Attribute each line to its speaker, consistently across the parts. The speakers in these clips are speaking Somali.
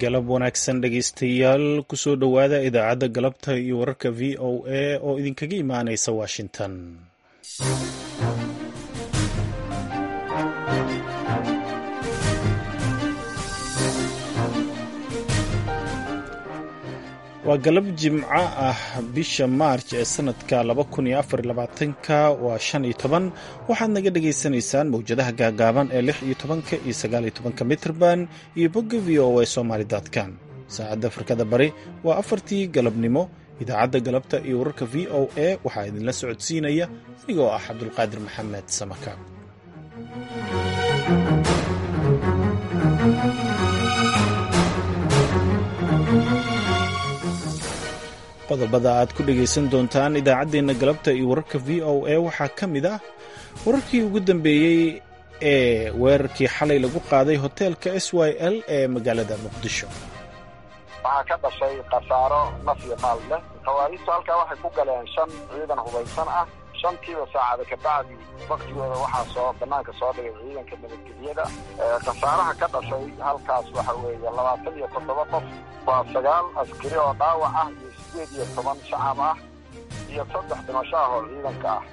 Speaker 1: galab wanaagsan dhegaystayaal kusoo dhowaada idaacadda galabta iyo wararka v o a oo idinkaga imaanaysa washington waa galab jimco ah bisha maarj ee sanadka ka waa shan iyo toban waxaad naga dhagaysanaysaan mawjadaha gaagaaban ee lix iyo tobanka iyo sagaal iyo tobanka mitrban iyo bogga v o a somaly com saacadda afrikada bari waa afartii galabnimo idaacadda galabta iyo wararka v o a waxaa idinla socodsiinaya anigoo ah cabdulqaadir maxamed samakaab qodobada aad ku dhegaysan doontaan idaacaddeenna galabta iyo wararka v o a waxaa ka mid ah wararkii ugu dambeeyey ee weerarkii xalay lagu qaaday hoteelka s y l ee magaalada muqdisho
Speaker 2: waxaa ka dhashay khasaaro naf iyo maal leh khawaariijtu halkaa waxay ku galeen shan ciidan hubaysan ah shantiiba saacada kabacdi waktigooda waxaa soo banaanka soo dhigay ciidanka nabadgelyada khasaaraha ka dhashay halkaas waxa weeye labaatan iyo toddoba qof waa sagaal askari oo dhaawac ah iyo sideed iyo toban shacab ah iyo saddex dhimasho ah oo ciidanka ah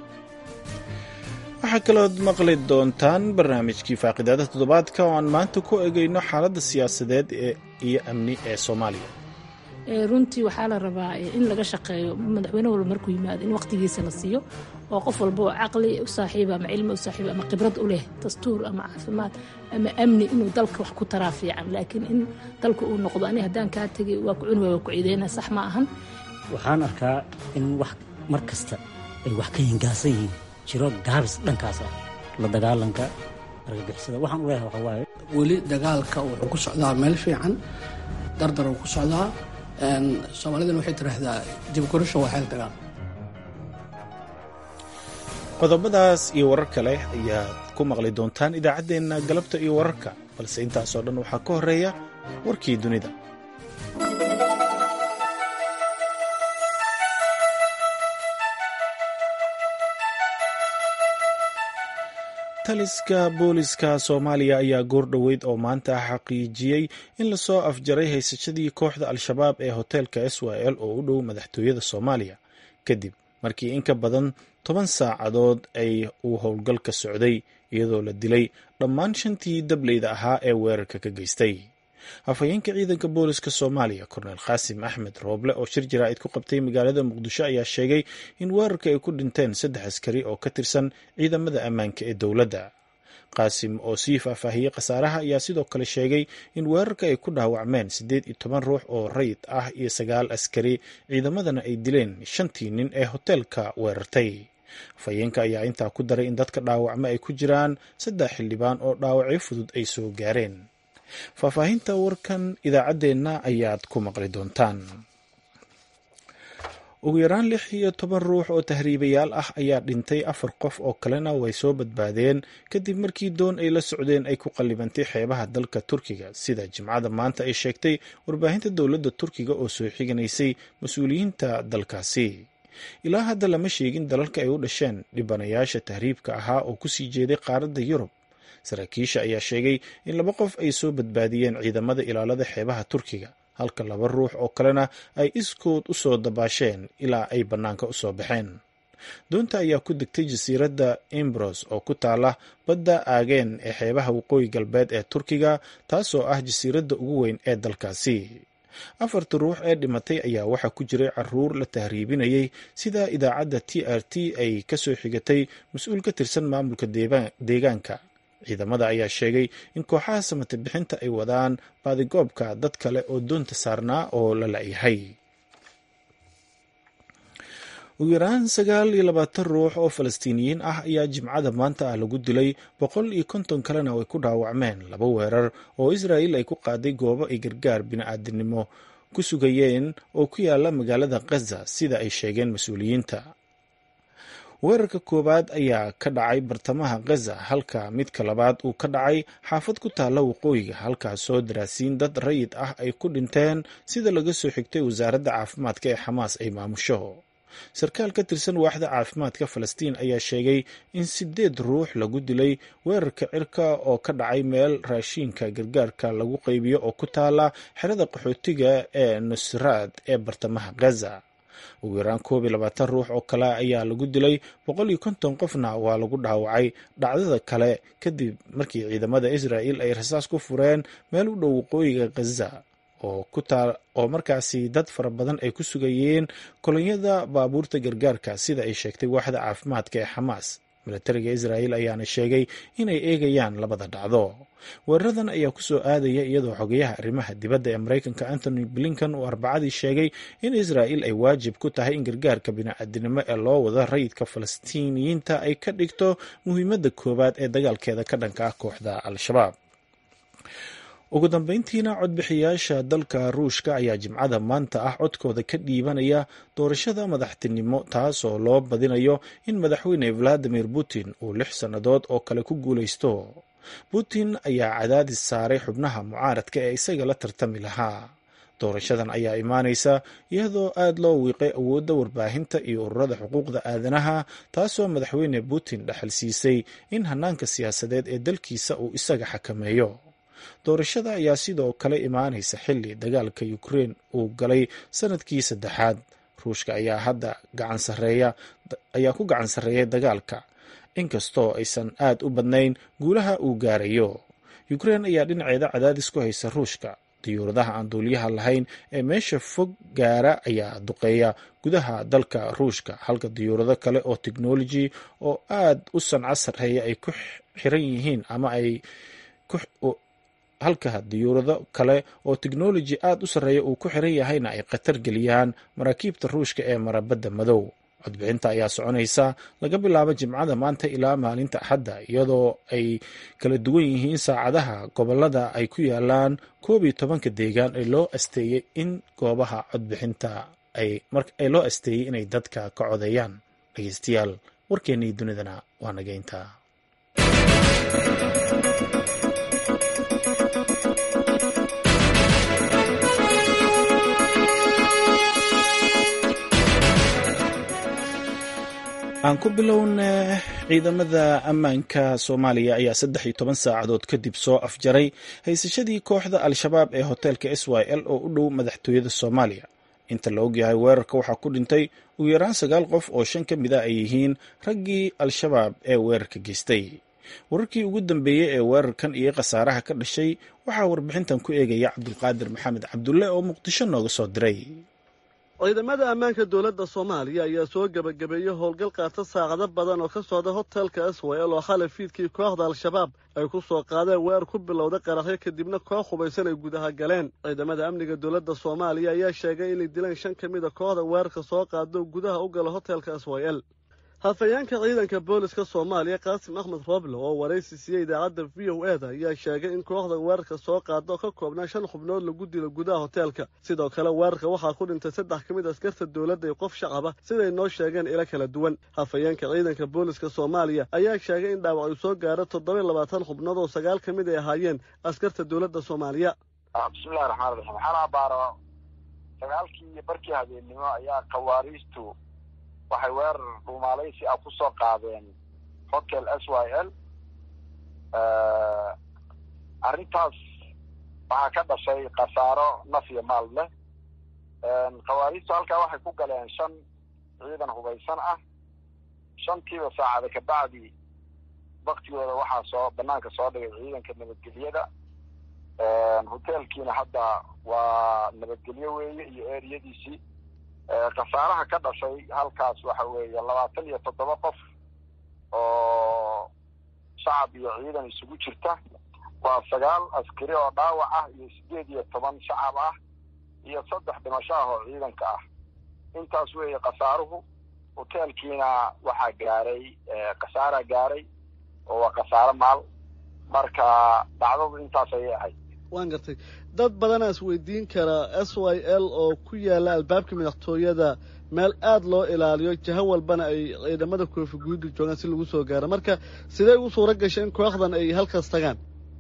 Speaker 1: waxaa kalood maqli doontaan barnaamijkii faaqidaada toddobaadka oo aan maanta ku egeyno xaaladda siyaasadeed iyo amni ee soomaaliya
Speaker 3: runtii waxaa la rabaa in laga shaqeeyo madaxweyne walba markuu yimaado in waqtigiisa la siiyo oo qof walba oo caqli u saaxiiba ama cilmi u saaxiiba ama khibrad u leh dastuur ama caafimaad ama amni inuu dalka wax ku taraa fiican laakiin in dalka uu noqdo ani haddaan kaa tegay waa ku cuni waay waa ku ciideyna sax ma ahan
Speaker 4: waxaan arkaa in wax mar kasta ay wax ka hingaasan yihiin jiro gaabis dhankaas ah la dagaalanka argagixisada waxaan u leeyahay waxa waaye
Speaker 5: weli dagaalka wuxuu ku socdaa meel fiican dardar uu ku socdaa soomaalidana waxay tiraahdaa dibgurasho waa xeel dagaal
Speaker 1: qodobadaas iyo warar kale ayaad ku maqli doontaan idaacaddeenna galabta iyo wararka balse intaasoo dhan waxaa ka horeeya warkii dunida taliska booliska soomaaliya ayaa goor dhoweyd oo maanta xaqiijiyey in lasoo afjaray haysashadii kooxda al-shabaab ee hoteelka s y l oo u dhow madaxtooyada soomaaliya kadib markii in ka badan toban saacadood ay uu howlgalka socday iyadoo la dilay dhammaan shantii dableyda ahaa ee weerarka ka geystay afhayeenka ciidanka booliska soomaaliya korneel khaasim axmed rooble oo shir jaraa'id ku qabtay magaalada muqdisho ayaa sheegay in weerarka ay ku dhinteen saddex askari oo ka tirsan ciidamada ammaanka ee dowladda qaasim oo sii faahfaahiyey khasaaraha ayaa sidoo kale sheegay in weerarka ay ku dhaawacmeen siddeed iyo toban ruux oo rayid ah iyo sagaal askari ciidamadana ay dileen shantii nin ee hoteelka weerartay afhayeenka ayaa intaa ku daray in dadka dhaawacmo ay ku jiraan saddex xildhibaan oo dhaawacyo fudud ay soo gaareen faahfaahinta warkan idaacaddeenna ayaad ku maqli doontaan ugu yaraan lix iyo toban ruux oo tahriibayaal ah ayaa dhintay afar qof oo kalena way soo badbaadeen kadib markii doon ay la socdeen ay ku qallibantay xeebaha dalka turkiga sida jimcada maanta ay sheegtay warbaahinta dowladda turkiga oo soo xiganaysay mas-uuliyiinta dalkaasi ilaa hadda lama sheegin dalalka ay u dhasheen dhibanayaasha tahriibka ahaa oo kusii jeeday qaaradda yurub saraakiisha ayaa sheegay in laba qof ay soo badbaadiyeen ciidamada ilaalada xeebaha turkiga halka laba ruux oo kalena ay iskood u soo dabaasheen ilaa ay bannaanka u soo baxeen doonta ayaa ku degtay jasiiradda imbros oo ku taala badda aageen ee xeebaha waqooyi galbeed ee turkiga taasoo ah jasiiradda ugu weyn ee dalkaasi afarta ruux ee dhimatay ayaa waxaa ku jiray caruur la tahriibinayay sida idaacadda t r t ay ka soo xigatay mas-uul ka tirsan maamulka deegaanka ciidamada ayaa sheegay in kooxaha samate bixinta ay wadaan baadigoobka dad kale oo doonta saarnaa oo la la-yahay ugu yaraan sagaal iyo labaatan ruux oo falastiiniyiin ah ayaa jimcada maanta ah lagu dilay boqol iyo konton kalena ay ku dhaawacmeen laba weerar oo israa'il ay ku qaaday goobo ay gargaar bini-aadinimo ku sugayeen oo ku yaala magaalada khaza sida ay sheegeen mas-uuliyiinta weerarka koowaad ayaa ka dhacay bartamaha khaza halka midka labaad uu ka dhacay xaafad ku taalla waqooyiga halkaasoo daraasiin dad rayid ah ay ku dhinteen sida laga soo xigtay wasaaradda caafimaadka ee xamaas ay maamusho sarkaal ka tirsan waaxda caafimaadka falastiin ayaa sheegay in sideed ruux lagu dilay weerarka cirka oo ka dhacay meel raashiinka gargaarka lagu qaybiyo oo ku taala xerada qaxootiga ee nusraad ee bartamaha gaza ugu yaraan koob iyo labaatan ruux oo kale ayaa lagu dilay boqol iyo konton qofna waa lagu dhaawacay dhacdada kale kadib markii ciidamada israa'il ay rasaas ku fureen meel u dhow waqooyiga ghaza oo ku taal oo markaasi dad fara badan ay ku sugayeen kolonyada baabuurta gargaarka sida ay sheegtay waaxda caafimaadka ee xamaas milatariga israa'il ayaana sheegay inay eegayaan labada dhacdo weeraradan ayaa ku soo aadaya iyadoo xogeyaha arrimaha dibadda ee maraykanka antony blinkan uu arbacadii sheegay in israa'il ay waajib ku tahay in gargaarka bini'aadinimo ee loo wado rayidka falastiiniyiinta ay ka dhigto muhiimadda koowaad ee dagaalkeeda ka dhanka ah kooxda al-shabaab ugu dambeyntiina codbixiyaasha dalka ruushka ayaa jimcada maanta ah codkooda ka dhiibanaya doorashada madaxtinimo taas oo loo badinayo in madaxweyne valadimir putin uu lix sannadood oo kale ku guulaysto putin ayaa cadaadis saaray xubnaha mucaaradka ee isaga la tartami lahaa doorashadan ayaa imaanaysa iyadoo aad loo wiiqay awoodda warbaahinta iyo ururada xuquuqda aadanaha taasoo madaxweyne putin dhexal siisay in hanaanka siyaasadeed ee dalkiisa uu isaga xakameeyo doorashada ayaa sidoo kale imaanaysa xilli dagaalka ukrein uu galay sanadkii saddexaad ruushka ayaa hadda gacansareeya ayaa ku gacan sarreeyay dagaalka inkastoo aysan aad u badnayn guulaha uu gaarayo ukrein ayaa dhinaceeda cadaadis ku haysa ruushka diyuuradaha aan duuliyaha lahayn ee meesha fog gaara ayaa duqeeya gudaha dalka ruushka halka diyuurado kale oo technology oo aad u sanco sarreeya ay ku xiran yihiin ama ay halka diyuurado kale oo technology aad u sarreeya uu ku xiran yahayna ay khatar geliyaan maraakiibta ruushka ee marabadda madow codbixinta ayaa soconaysa laga bilaabo jimcada maanta ilaa maalinta axadda iyadoo ay kala duwan yihiin saacadaha gobolada ay ku yaalaan koob iyo tobanka deegaan ee loo asteeyey in goobaha codbixinta ay loo asteeyey inay dadka ka codeeyaan dhegeystayaal warkeennii dunidana waa nageynta aan ku bilowna ciidamada ammaanka soomaaliya ayaa saddex iyo toban saacadood kadib soo afjaray haysashadii kooxda al-shabaab ee hoteelka s y l oo u dhow madaxtooyada soomaaliya inta la ogyahay weerarka waxaa ku dhintay ugu yaraan sagaal qof oo shan ka mid a ay yihiin raggii al-shabaab ee weerarka geystay wararkii ugu dambeeyey ee weerarkan iyo khasaaraha ka dhashay waxaa warbixintan ku eegaya cabdulqaadir maxamed cabdulle oo muqdisho nooga soo diray
Speaker 6: ciidamada ammaanka dowladda soomaaliya ayaa soo gebagabeeyey howlgal qaata saacado badan oo ka socda hotelka swal oo xalay fiidkii kooxda al-shabaab ay ku soo qaadeen weer ku bilowda qaraxyo kadibna koox hubaysan ay gudaha galeen ciidamada amniga dowladda soomaaliya ayaa sheegay inay dileen shan ka mid a kooxda weerarka soo qaado gudaha u gala hotelka swal hafayeenka ciidanka booliska soomaaliya qaasim axmed rooble oo waraysi siiyey idaacadda v o eda ayaa sheegay in kooxda weerarka soo qaada oo ka koobnaa shan xubnood lagu dilo gudaha hoteelka sidoo kale weerarka waxaa ku dhintay saddex ka mid askarta dowladda iyo qof shacaba siday noo sheegeen ilo kala duwan hafayeenka ciidanka booliska soomaaliya ayaa sheegay in dhaawac uu soo gaaro toddoba labaatan xubnood oo sagaal ka mid ay ahaayeen askarta dowladda soomaaliya
Speaker 2: bismillahi raxmaan raxiim waxaan abaaro sagaalkii barkii habeennimo ayaa khawaariistu waxay weerar dhuumaalaysi ah ku soo qaadeen hotel s y l arrintaas waxaa ka dhashay khasaaro naf iyo maal leh khawaariistu halkaa waxay ku galeen shan ciidan hubaysan ah shantiiba saacada kabacdi waktigooda waxaa soo banaanka soo dhigay ciidanka nabadgelyada hotelkiina hadda waa nabadgelyo weeye iyo eriyadiisii khasaaraha ka dhashay halkaas waxa weeye labaatan iyo toddoba qof oo shacab iyo ciidan isugu jirta waa sagaal askari oo dhaawac ah iyo siddeed iyo toban shacab ah iyo saddex dhimasho ah oo ciidanka ah intaas weeye khasaaruhu hoteelkiina waxaa gaaray khasaaraa gaaray oo waa khasaaro maal marka dhacdadu intaas ayay ahayd
Speaker 6: waan gartay dad badanaa is weydiin karaa s y l oo ku yaalla albaabka madaxtooyada meel aada loo ilaaliyo jaho walbana ay ciidamada koofi guuda joogaan si lagu soo gaaro marka sidee ugu suura gashay in kooxdan ay halkaas tagaan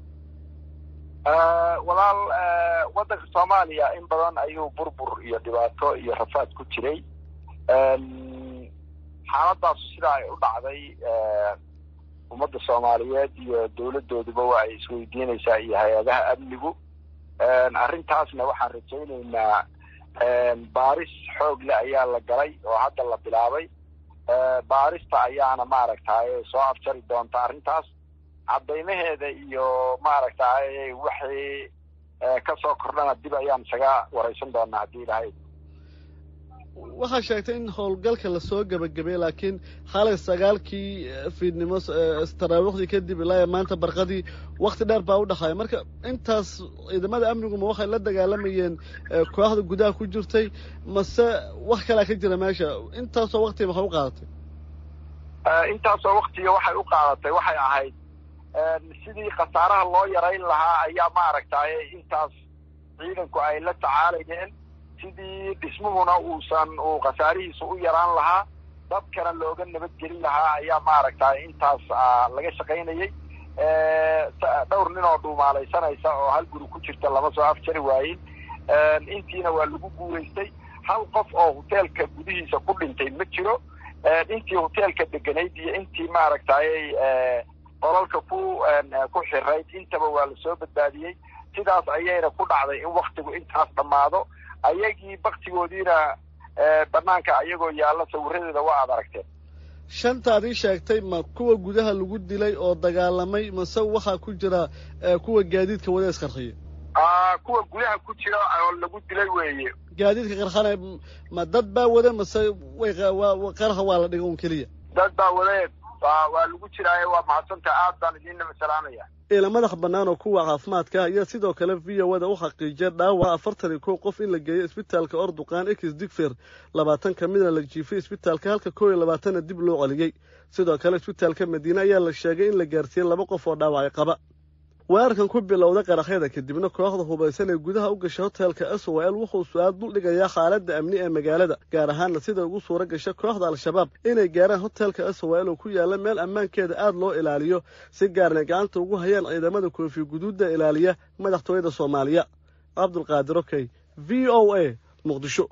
Speaker 2: walaal waddanka soomaaliya in badan ayuu burbur iyo dhibaato iyo rafaad ku jiray xaaladaasu sidaa ay u dhacday ummadda soomaaliyeed iyo dowladooduba waa ay isweydiinaysaa iyo hay-adaha amnigu arrintaasna waxaan rajaynaynaa baaris xoog leh ayaa la galay oo hadda la bilaabay baarista ayaana maaragtay soo afjari doonta arrintaas caddaymaheeda iyo maaragtay wixii kasoo kordhana dib ayaan isaga waraysan doonaa haddii ilahay
Speaker 6: waxaa sheegtay in howlgalka lasoo gebagabay laakiin xalay sagaalkii fiidnimo taraawiikhdii kadib ilaa maanta barqadii wakti dheer baa u dhaxaaya marka intaas ciidamada amniguma waxay la dagaalamayeen kooxda gudaha ku jirtay mase wax kalaa ka jira meesha intaasoo waktiga maxay u qaadatay
Speaker 2: intaasoo waktiga waxay u qaadatay waxay ahayd sidii khasaaraha loo yarayn lahaa ayaa maaragtay intaas ciidanku ay la tacaalayeen sidii dhismuhuna uusan uu khasaarihiisa u yaraan lahaa dadkana looga nabadgelin lahaa ayaa maaragtay intaas laga shaqaynayey dhowr nin oo dhuumaalaysanaysa oo hal guri ku jirta lama soo afjari waayin intiina waa lagu guuraystay hal qof oo hoteelka gudihiisa ku dhintay ma jiro intii hoteelka deganayd iyo intii maaragtay qolalka ku ku xirayd intaba waa lasoo badbaadiyey sidaas ayayna ku dhacday in waktigu intaas dhammaado ayagii baktigoodiina banaanka ayagoo yaalla sawiradeeda waa aad aragteen
Speaker 6: shantaad ii sheegtay ma kuwa gudaha lagu dilay oo dagaalamay mase waxaa ku jira kuwa gaadiidka wada isqarxiya
Speaker 2: kuwa gudaha ku jira oo lagu dilay weeye
Speaker 6: gaadiidka qarxana ma dad baa wada mase way qarxa waa la dhiga un keliya
Speaker 2: dad baa wade waa lagu jiraaye waa mahadsanta aad baan idiinna masalaamaya
Speaker 6: ila madax bannaan oo kuwa caafimaadka ayaa sidoo kale v o da u xaqiijiyay dhaawaca afartan iyo kow qof in la geeyo isbitaalka orduqaan ekis digfer labaatan ka midna la jiifay isbitaalka halka kow iyo labaatanna dib loo celiyey sidoo kale isbitaalka madiine ayaa la sheegay in la gaarsiiyey laba qof oo dhaawacay qaba weerarkan ku bilowda qaraxyada kadibna kooxda hubaysan ee gudaha u gashay hoteelka s o l wuxuu su-aal dul dhigayaa xaaladda amni ee magaalada gaar ahaanna sida ugu suura gasha kooxda al-shabaab inay gaaraan hoteelka s o l oo ku yaalla meel ammaankeeda aad loo ilaaliyo si gaarna gacanta ugu hayaan ciidamada koofi guduudda ilaaliya madaxtooyada soomaaliya cabdulqaadir okey v o a muqdisho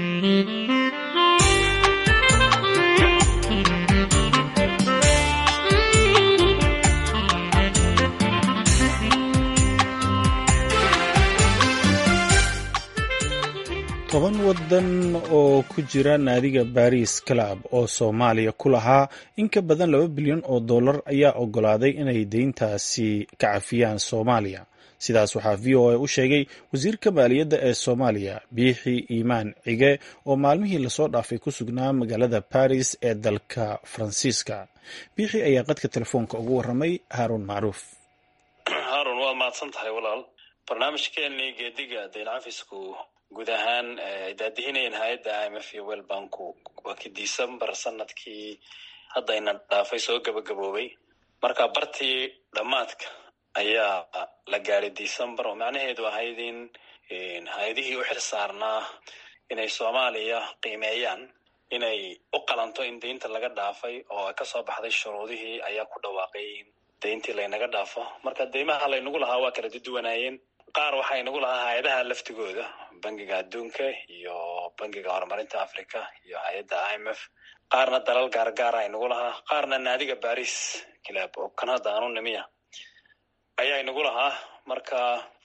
Speaker 1: toban waddan oo ku jira naadiga baris club oo soomaaliya ku lahaa in ka badan laba bilyan oo dollar ayaa oggolaaday inay deyntaasi ka cafiyaan soomaaliya sidaas waxaa v o a u sheegay wasiirka maaliyadda ee soomaaliya biixi iimaan cige oo maalmihii lasoo dhaafay ku sugnaa magaalada baris ee dalka faransiiska biixi ayaa qadka telefoonka ugu warramay haaruun macruuf
Speaker 7: haarun waad mahadsan tahay walaal barnaamijkeenii geediga dayn cafisku guud ahaan ay daadihinayeen hay-adda i m f iyo wel banku waa kii december sanadkii haddayna dhaafay soo gabagaboobay marka bartii dhammaadka ayaa la gaaray december oo macnaheedu ahayd in hay-adihii u xil saarnaa inay soomaaliya qiimeeyaan inay u qalanto in deynta laga dhaafay oo kasoo baxday shuruudihii ayaa ku dhawaaqay in deyntii laynaga dhaafo marka deymaha laynagu lahaa waa kala duduwanaayeen qaar waxaa inagu lahaa hay-adaha laftigooda bangiga adduunka iyo bangiga horumarinta africa iyo hay-adda i m f qaarna dalal gaargaara inagu lahaa qaarna naadiga baris kilaab oo kan hadda aanu nimiya ayaa inagu lahaa marka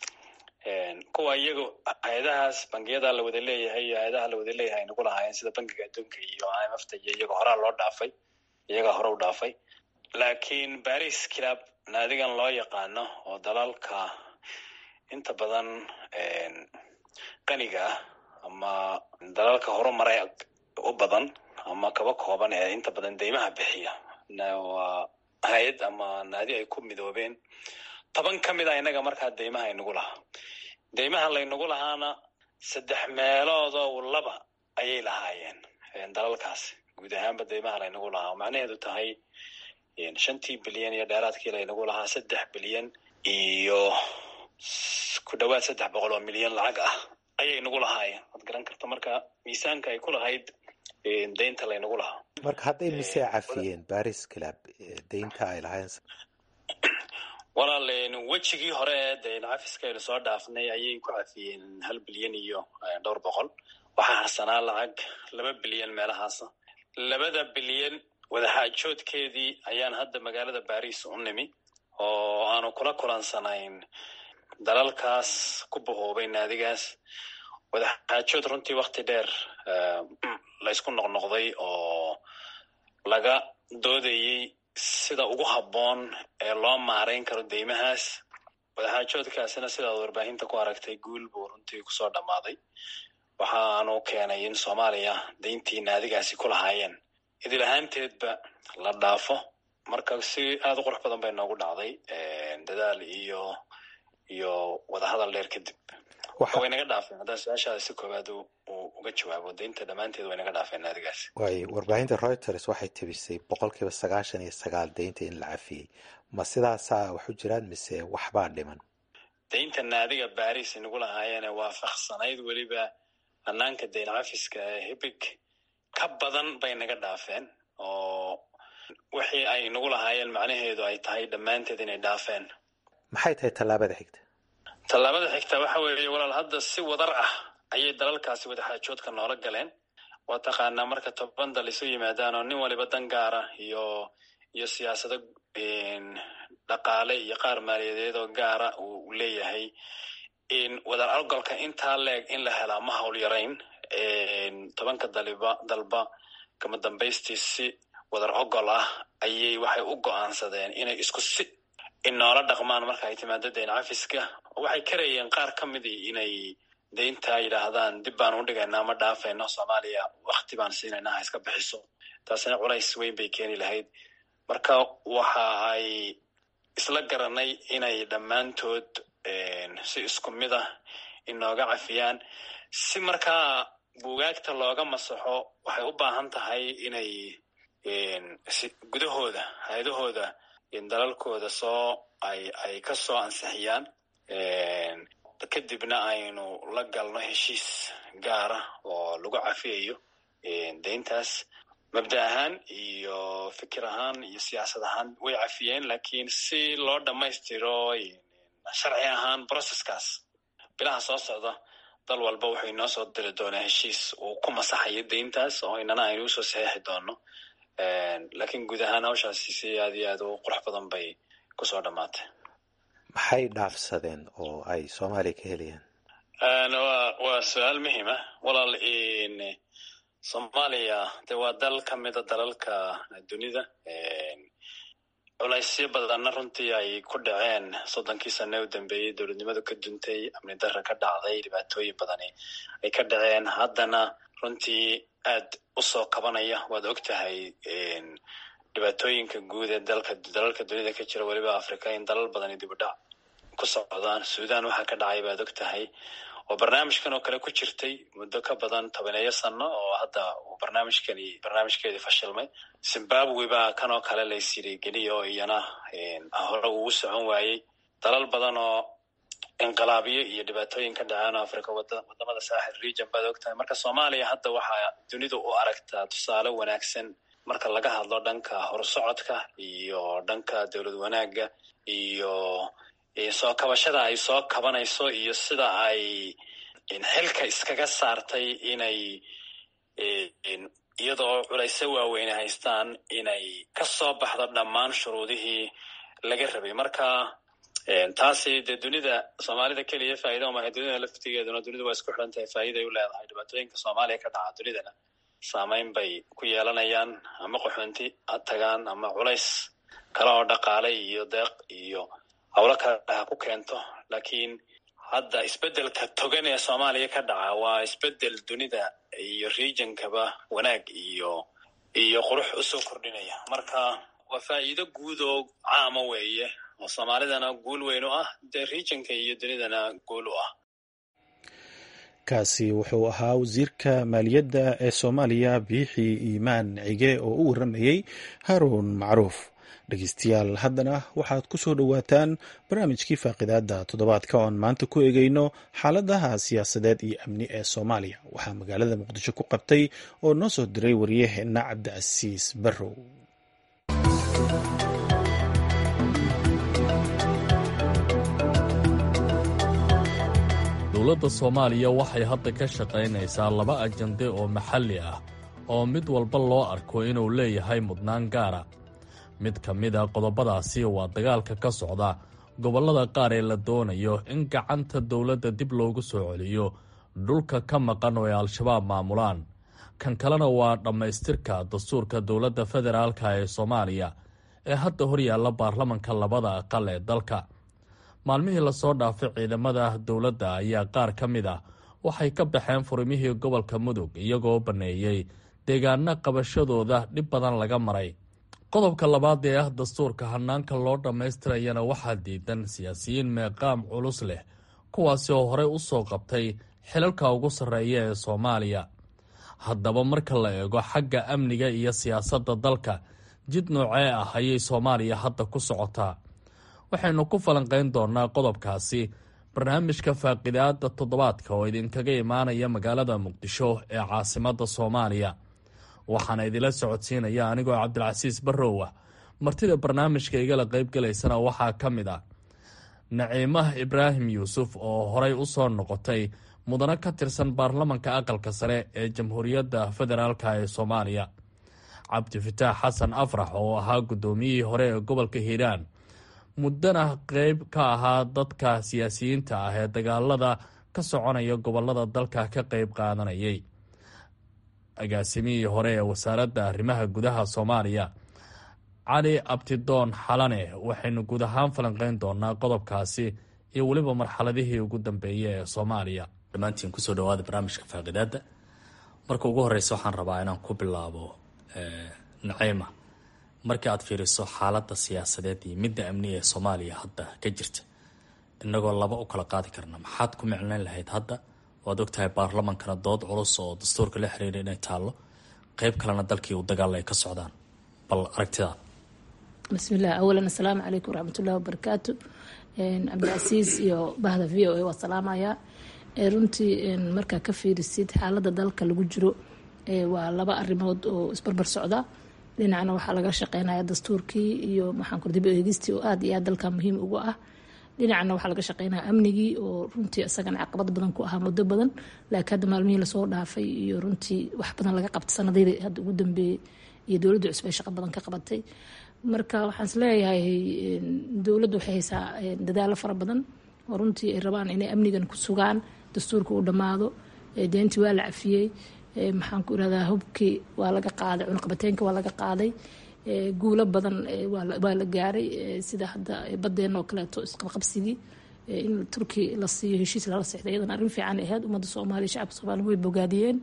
Speaker 7: kuwa iyaga hay-adahaas bangiyada la wada leeyahay iyo hay-adaha la wada leeyahay inagu lahaayeen sida bangiga adduunka iyo i m f ta iyo iyaga horaa loo dhaafay iyagaa hore u dhaafay laakiin baris kilaab naadigan loo yaqaano oo dalalka inta badan qaniga ah ama dalalka horumaray u badan ama kaba kooban ee inta badan deymaha bixiya waa hay-ad ama naadi ay ku midoobeen toban ka mid a innaga markaa deymaha inagu lahaa deymaha laynagu lahaana saddex meeloodoo laba ayay lahaayeen dalalkaasi guud ahaanba deymaha laynagu lahaa oo macnaheedu tahay shantii bilyan iyo dheeraadkii laynagu lahaa saddex bilyan iyo ku dhawaad saddex boqol oo milyan lacag ah ayay nagu lahaayeen waad garan karta marka miisaanka ay ku lahayd deynta laynagu lahaa
Speaker 8: marka hadday mise cafiyeen baris club deynta ay lahayn
Speaker 7: walaal wejigii hore ee dayn cafiska aynu soo dhaafnay ayay ku cafiyeen hal bilyan iyo dhowr boqol waxaa harsanaa lacag laba bilyan meelahaasa labada bilyan wadaxaajoodkeedii ayaan hadda magaalada baris u nimi oo aanu kula kulansanayn dalalkaas ku bahoobay naadigaas wadaxaajood runtii wakti dheer laysku noqnoqday oo laga doodayey sida ugu habboon ee loo maarayn karo deymahaas wadaxaajoodkaasina sidaad warbaahinta ku aragtay guul buu runtii kusoo dhammaaday waxaanu keenay in soomaaliya dayntii naadigaasi ku lahaayeen idil ahaanteedba la dhaafo marka si aada u qurux badan bay noogu dhacday dadaal iyo iyo wadahadal dheer kadib way naga dhaafeen haddaan su-aashaada si koowaad uga jawaabo daynta dhammaanteed way naga dhaafeen naadigaasi
Speaker 8: waay warbaahinta reuters waxay tebisay boqol kiiba sagaashan iyo sagaal daynta in la cafiyey ma sidaasaa wax u jiraan mise waxbaa dhiman
Speaker 7: daynta naadiga baris nagu lahaayeene waafaqsanayd weliba hanaanka dayn cafiska hibig ka badan bay naga dhaafeen oo wixii ay nagu lahaayeen macnaheedu ay tahay dhammaanteed inay dhaafeen
Speaker 8: maxay tahay tallaabada xigta
Speaker 7: tallaabada xigta waxa weeye walaal hadda si wadar ah ayay dalalkaasi wadaxaajoodka noola galeen waa taqaanaa marka toban dal isu yimaadaan oo nin waliba dan gaara iyo iyo siyaasado dhaqaale iyo qaar maaliyadeed oo gaara uu leeyahay wadar algolka intaa leeg in la helaa ma hawl yarayn tobanka daliba dalba kama dambaystii si wadar ogol ah ayay waxay u go'aansadeen inay isku si inoola dhaqmaan marka ay timaado dayn cafiska waxay karayeen qaar ka midii inay daynta yidhaahdaan dib baan u dhigaynaa ma dhaafayno soomaaliya wakti baan siinaynaa ha iska bixiso taasina culays weyn bay keeni lahayd marka waxa ay isla garanay inay dhammaantood si isku mid ah inooga cafiyaan si markaa buugaagta looga masaxo waxay u baahan tahay inay gudahooda hay-adahooda dalalkooda soo ay ay ka soo ansixiyaan kadibna aynu la galno heshiis gaara oo lagu cafiyayo dayntaas mabda ahaan iyo fikir ahaan iyo siyaasad ahaan way cafiyeen lakiin si loo dhammaystiro sharci ahaan processkaas bilaha soo socda dal walba wuxuu inoo soo diri doonaa heshiis uu ku masaxayo dayntaas oo inana aynu usoo saxeixi doono lakiin guud ahaan hawshaasi si aad iyo aad u qurux badan bay kusoo dhammaatay
Speaker 8: maxay dhaafsadeen oo ay soomaaliya ka helayaan
Speaker 7: wa waa su-aal muhiima walaal soomaaliya de waa dal ka mida dalalka dunida culaysyo badanna runtii ay ku dhaceen soddonkii sane u dambeeyey dowladnimadu ka duntay amni darra ka dhacday dhibaatooyin badani ay ka dhaceen haddana runtii aad u soo kabanaya waad og tahay dhibaatooyinka guud ee dalka dalalka dunida ka jira weliba africa in dalal badani dibudhac ku socdaan sudan waxaa ka dhacay baad og tahay oo barnaamijkan oo kale ku jirtay muddo ka badan tobaneeyo sano oo hadda uu barnaamijkani barnaamijkeedii fashilmay zimbabwe baa kan oo kale laysyiri geliya oo iyana hore ugu socon waayey dalal badan oo inqilaabiyo iyo dhibaatooyin ka dhaceen oo africa wadamada saaxil region baad og tahay marka soomaaliya hadda waxaa dunidu u aragtaa tusaale wanaagsan marka laga hadlo dhanka horsocodka iyo dhanka dowlad wanaagga iyo soo kabashada ay soo kabanayso iyo sida ay xilka iskaga saartay inay iyadoo culayse waaweyne haystaan inay ka soo baxdo dhammaan shuruudihii laga rabay marka taasi dee dunida soomaalida keliya faa'ida umahay dunida laftigeeduna dunidu waa isku xidhan tahay faa'iiday u leedahay dhibaatooyinka soomaaliya ka dhaca dunidana saameyn bay ku yeelanayaan ama qaxoonti ha tagaan ama culays kale oo dhaqaale iyo deeq iyo howlo kale ha ku keento lakiin hadda isbeddelka togan ee soomaaliya ka dhaca waa isbeddel dunida iyo regionkaba wanaag iyo iyo qurux usoo kordhinaya marka waa faa'iido guud oo caama weeye oo soomaalidana guul weyn u ah dee regionka iyo dunidana guul u ah
Speaker 1: kaasi wuxuu ahaa wasiirka maaliyadda ee soomaaliya biixi iimaan cige oo u warramayey haruun macruuf dhegeystayaal haddana waxaad ku soo dhowaataan barnaamijkii faaqidaadda toddobaadka oon maanta ku egeyno xaaladaha siyaasadeed iyo amni ee soomaaliya waxaa magaalada muqdisho ku qabtay oo noo soo diray waryaheena cabdicasiis barrow
Speaker 9: dowladda soomaaliya waxay hadda ka shaqaynaysaa laba ajande oo maxalli ah oo mid walba loo arko inuu leeyahay mudnaan gaara mid ka mid a qodobadaasi waa dagaalka ka socda gobollada qaar ee la doonayo in gacanta dowladda dib loogu soo celiyo dhulka ka maqan oo ay al-shabaab maamulaan kan kalena waa dhammaystirka dastuurka dowladda federaalka ee soomaaliya ee hadda horyaalla baarlamanka labada aqal ee dalka maalmihii lasoo dhaafay ciidamada dowladda ayaa qaar ka mid ah waxay ka baxeen furimihii gobolka mudug iyagoo banneeyey deegaano qabashadooda dhib badan laga maray qodobka labaad ee ah dastuurka hanaanka loo dhammaystirayana waxaa diidan siyaasiyiin meeqaam culus leh kuwaasi oo horey u soo qabtay xilalka ugu sarreeya ee soomaaliya haddaba marka la eego xagga amniga iyo siyaasadda dalka jid noocee ah ayay soomaaliya hadda ku socotaa waxaynu ku falanqayn doonaa qodobkaasi barnaamijka faaqidaada toddobaadka oo idinkaga imaanaya magaalada muqdisho ee caasimadda soomaaliya waxaana idila socodsiinaya anigoo cabdilcasiis barrow ah martida barnaamijka igala qaybgalaysana waxaa ka mid ah naciimah ibraahim yuusuf oo horey u soo noqotay mudano ka tirsan baarlamanka aqalka sare ee jamhuuriyadda federaalk ee soomaaliya cabdifataax xasan afrax oo ahaa guddoomiyihii hore ee gobolka hiiraan muddana qeyb ka ahaa dadka siyaasiyiinta ah ee dagaalada ka soconaya gobolada dalka ka qeyb qaadanayay agaasimihii hore ee wasaaradda arrimaha gudaha soomaaliya cali abtidoon xalane waxaynu guud ahaan falanqeyn doonaa qodobkaasi iyo weliba marxaladihii ugu dambeeyay ee soomaaliya dhammaantiin kusoo dhawaada barnaamijka faaqidaada marka ugu horeysa waxaan rabaa inaan ku bilaabo naciima markii aad fiiriso xaaladda siyaasadeed iyo midda amni ee soomaaliya hadda ka jirta inagoo laba u kala qaadi karna maxaad ku micnayn lahayd hadda waad ogtahay baarlamankana dood culus oo dastuurka la xiriira inay taallo qeyb kalena dalkii u dagaal ay ka socdaan bal aragtidaad
Speaker 3: bismillaah awalan assalaamu calaykum waraxmatullahi wabarakaatu cabdilcasiis iyo bahda v o a waa salaamayaa runtii markaa ka fiirisid xaaladda dalka lagu jiro waa laba arrimood oo isbarbar socda dhinacna waxaa laga shaqeynaya dastuurkii iyo maxaanku dib eegistii oo aada iyo aad dalka muhiim ugu ah dhinacna waxaa laga shaqeynaya amnigii oo runtii isagana caqabad badan ku ahaa muddo badan laakiin hadda maalmihii lasoo dhaafay iyo runtii wax badan laga qabtay sanadadii hadda ugu dambeeyey iyo dowladda cusub ay shaqo badan ka qabatay marka waxaan is leeyahay dowladdu waxay haysaa dadaalo fara badan oo runtii ay rabaan inay amnigan ku sugaan dastuurka uu dhammaado deentii waa la cafiyey maxaan ku irahdaa hubkii waa laga qaaday cunaqabateenka waa laga qaaday guulo badan waa la gaaray sida hadda badeena oo kaleeto isqabqabsigii in turki la siiyo heshiis lala sexday iyadana arrin fiican ahayd ummadda soomaaliya shacabka soomaaliya way bogaadiyeen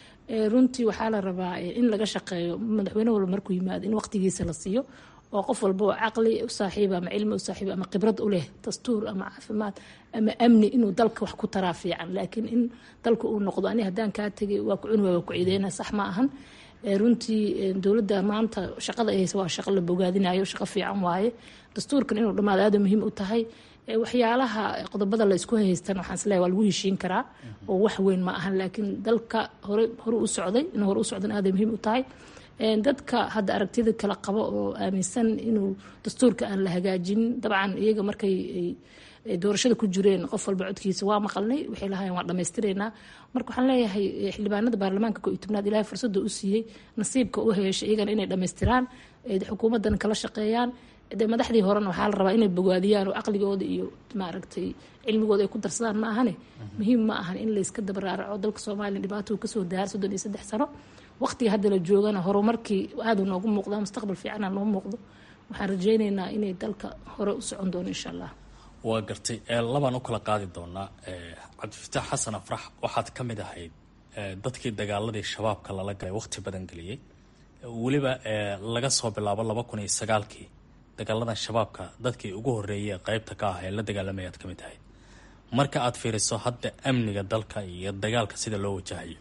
Speaker 3: runtii waxaa la rabaa in laga shaqeeyo madaxweyne walba markuu yimaado in waqtigiisa la siiyo oo qof walba oo caqli u saaxiiba ama cilmi u saaxiiba ama khibrad u leh dastuur ama caafimaad ama amni inuu dalka wax ku taraa fiican laakiin in dalka uu noqdo ani haddaan kaa tegay waa ku cuni waa ku ciideyna sax ma ahan runtii dowladda maanta shaqada ay haysa waa shaqo la bogaadinayo shaqo fiican waaye dastuurkan inuu dhammaado aada muhiim u tahay waxyaalaha qodobada la isku haystan waxaan isleeyahay waa lagu heshiin karaa oo wax weyn ma ahan laakiin dalka hore hore u socday in hore u socdan aaday muhiim u tahay dadka hadda aragtida kala qabo oo aaminsan inuu dastuurka aan la hagaajinin dabcan iyaga markay doorashada ku jireen qof walba codkiisa waa maqalnay waxay lahaayeen waan dhammaystireynaa marka waxaan leeyahay xildhibaanada baarlamaanka ko iyo tobnaad ilaahay fursadda u siiyey nasiibka u heeshay iyagana inay dhammaystiraan xukuumaddan kala shaqeeyaan de madaxdii horena waxaa la rabaa inay bogaadiyaan oo caqligooda iyo maaragtay cilmigooda ay ku darsadaan ma ahane muhiim ma ahan in layska dabaraaraco dalka soomaaliya dhibaato kasoo daar soddon iyo saddex sano waqtiga hadda la joogana horumarkii aada noogu muuqdaa mustaqbal fiicana noo muuqdo waxaan rajeyneynaa inay dalka hore u socon doono insha allah
Speaker 9: waa gartay labaan u kala qaadi doonaa cabdifataax xasan afrax waxaad ka mid ahayd dadkii dagaaladii shabaabka lala galay waqti badan geliyey weliba laga soo bilaabo laba kun iyo sagaalkii dagaaladan shabaabka dadkii ugu horeeyay qeybta ka ah ee la dagaalamaya aad ka mid ahayd marka aad fiiriso hadda amniga dalka iyo dagaalka sida loo wajahayo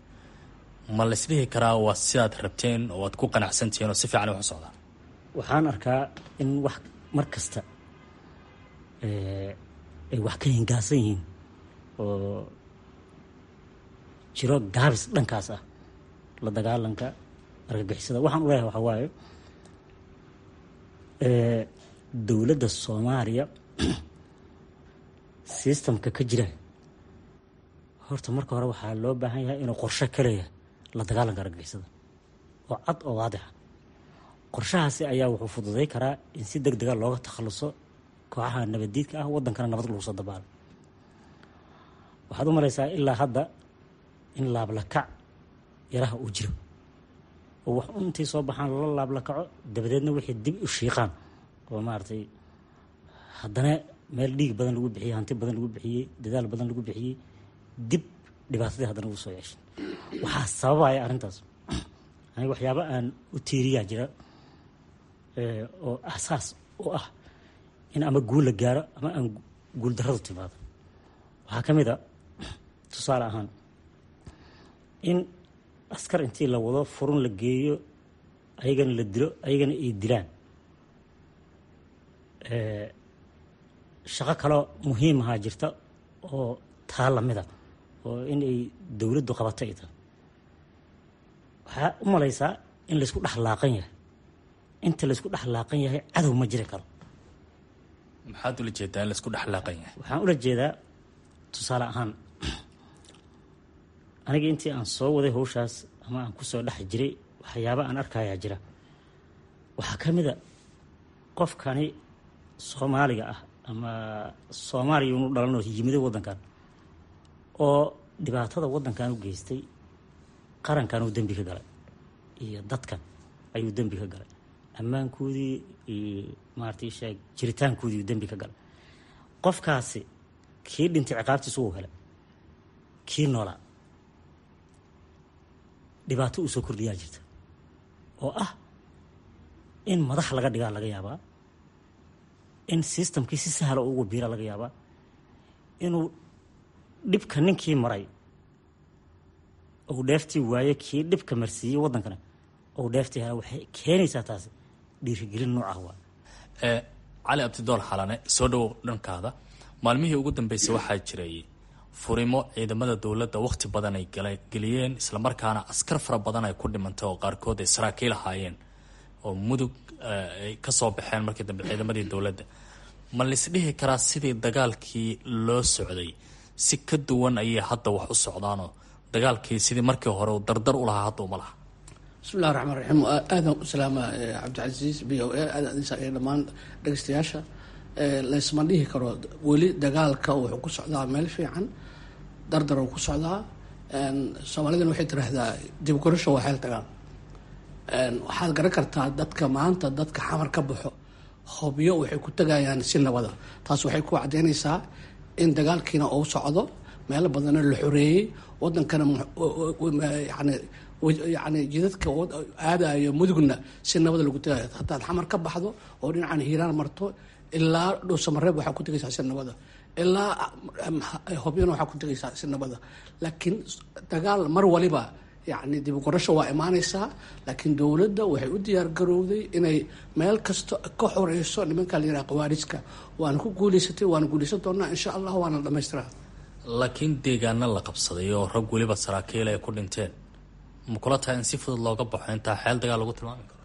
Speaker 9: ma laysdhihi karaa waa sidaad rabteen oo aad ku qanacsantihiin oo si fiican wax u socdaa
Speaker 4: waxaan arkaa in wax mar kasta ay wax ka hingaasan yihiin oo jiro gaabis dhankaas ah la dagaalanka argagixisada waxaan u leeyahay waxaa waaye dowladda soomaaliya sistamka ka jira horta marka hore waxaa loo baahan yahay inuu qorshe ka leeyahay la dagaalanka argagixisada oo cad oo waadixa qorshahaasi ayaa wuxuu fududay karaa in si deg dega looga takhaluso kooxaha nabaddiidka ah wadankana nabad lagu soo dabaalo waxaad u malaysaa ilaa hadda in laablakac yaraha uu jiro oo wax intii soo baxaan lala laablakaco dabadeedna wixii dib u shiiqaan oo maaragtay haddana meel dhiig badan lagu bixiyey hanti badan lagu bixiyey dadaal badan lagu bixiyey dib dhibaatadii haddana ugu soo yeeshay waxaa sababaya arrintaas aniga waxyaaba aan u tiiriyaa jira oo asaas u ah in ama guul la gaaro ama aan guul darradu timaado waxaa ka mid a tusaale ahaan in askar intii la wado furun la geeyo ayagana la dilo ayagana ay dilaan shaqo kaloo muhiim ahaa jirta oo taa lamida oo in ay dowladdu qabato ay tahay waxaa u malaysaa in laysku dhex laaqan yahay inta laysku dhex laaqan yahay cadow ma jiri karo
Speaker 9: maxaad ula jeedaa in laysku dhex laaqan yahay
Speaker 4: waxaan ula jeedaa tusaale ahaan aniga intii aan soo waday hawshaas ama aan kusoo dhex jiray waxyaaba aan arkayaa jira waxaa ka mid a qofkani soomaaliga ah ama soomaaliya unu dhalanoo yimiday waddankan oo dhibaatada waddankan u geystay qarankan uu dembi ka galay iyo dadkan ayuu dembi ka galay ammaankoodii iyo maarata sheeg jiritaankoodii uu dembi ka galay qofkaasi kii dhintay ciqaabtiisa uu helay kii noolaa dhibaato uu soo kordhiyaa jirta oo ah in madax laga dhigaa laga yaabaa in systemkii si sahla ugu biira laga yaabaa inuu dhibka ninkii maray ou dheeftii waaye kii dhibka marsiiyey waddankana ou dheeftii hela waxay keenaysaa taasi dhiirigelin noocaah waa
Speaker 9: cali abdidool xalane soo dhowow dhankaada maalmihii ugu dambeysay waxaa jiray furimo ciidamada dowladda wakhti badan ay geliyeen islamarkaana askar fara badan ay ku dhimantay oo qaarkood ay saraakiil ahaayeen oo mudug ay ka soo baxeen markii dambe ciidamadii dowladda ma laisdhihi karaa sidii dagaalkii loo socday si ka duwan ayay hadda wax u socdaanoo dagaalkii sidii markii hore uu dardar u lahaa hadda uma laha
Speaker 5: bismillahi raxmaan raxiim aadan u salaama cabdicasiis b o a aadan iyo dhammaan dhegeystayaasha laysma dhihi karo weli dagaalka wuxuu ku socdaa meel fiican dardar uu ku socdaa soomaalidana waxay tiraahdaa dibgorasho waa xeel dagaal waxaad garan kartaa dadka maanta dadka xamar ka baxo hobyo waxay ku tegayaan si nabada taas waxay ku caddeynaysaa in dagaalkiina uu socdo meelo badanna la xoreeyey wadankana yani yani jidadka aadayo mudugna si nabada lagu tegayo hadaad xamar ka baxdo oo dhinacan hiiraan marto ilaa dhuusamareeb waxaa ku tegaysaa si nabada ilaa hobyana waxaa ku tegaysaa si nabada laakiin dagaal mar waliba yani dibugorasho waa imaanaysaa laakiin dowladda waxay u diyaar garowday inay meel kasta ka xoreyso nimanka la yiraha qawaariska waana ku guuleysatay waana guuleysan doonaa insha allah waana dhamaystiraa
Speaker 9: laakiin deegaana la qabsaday oo rag weliba saraakiil ay ku dhinteen ma kula tahay in si fudud looga baxo intaa xeel dagaal lagu tilmaami karo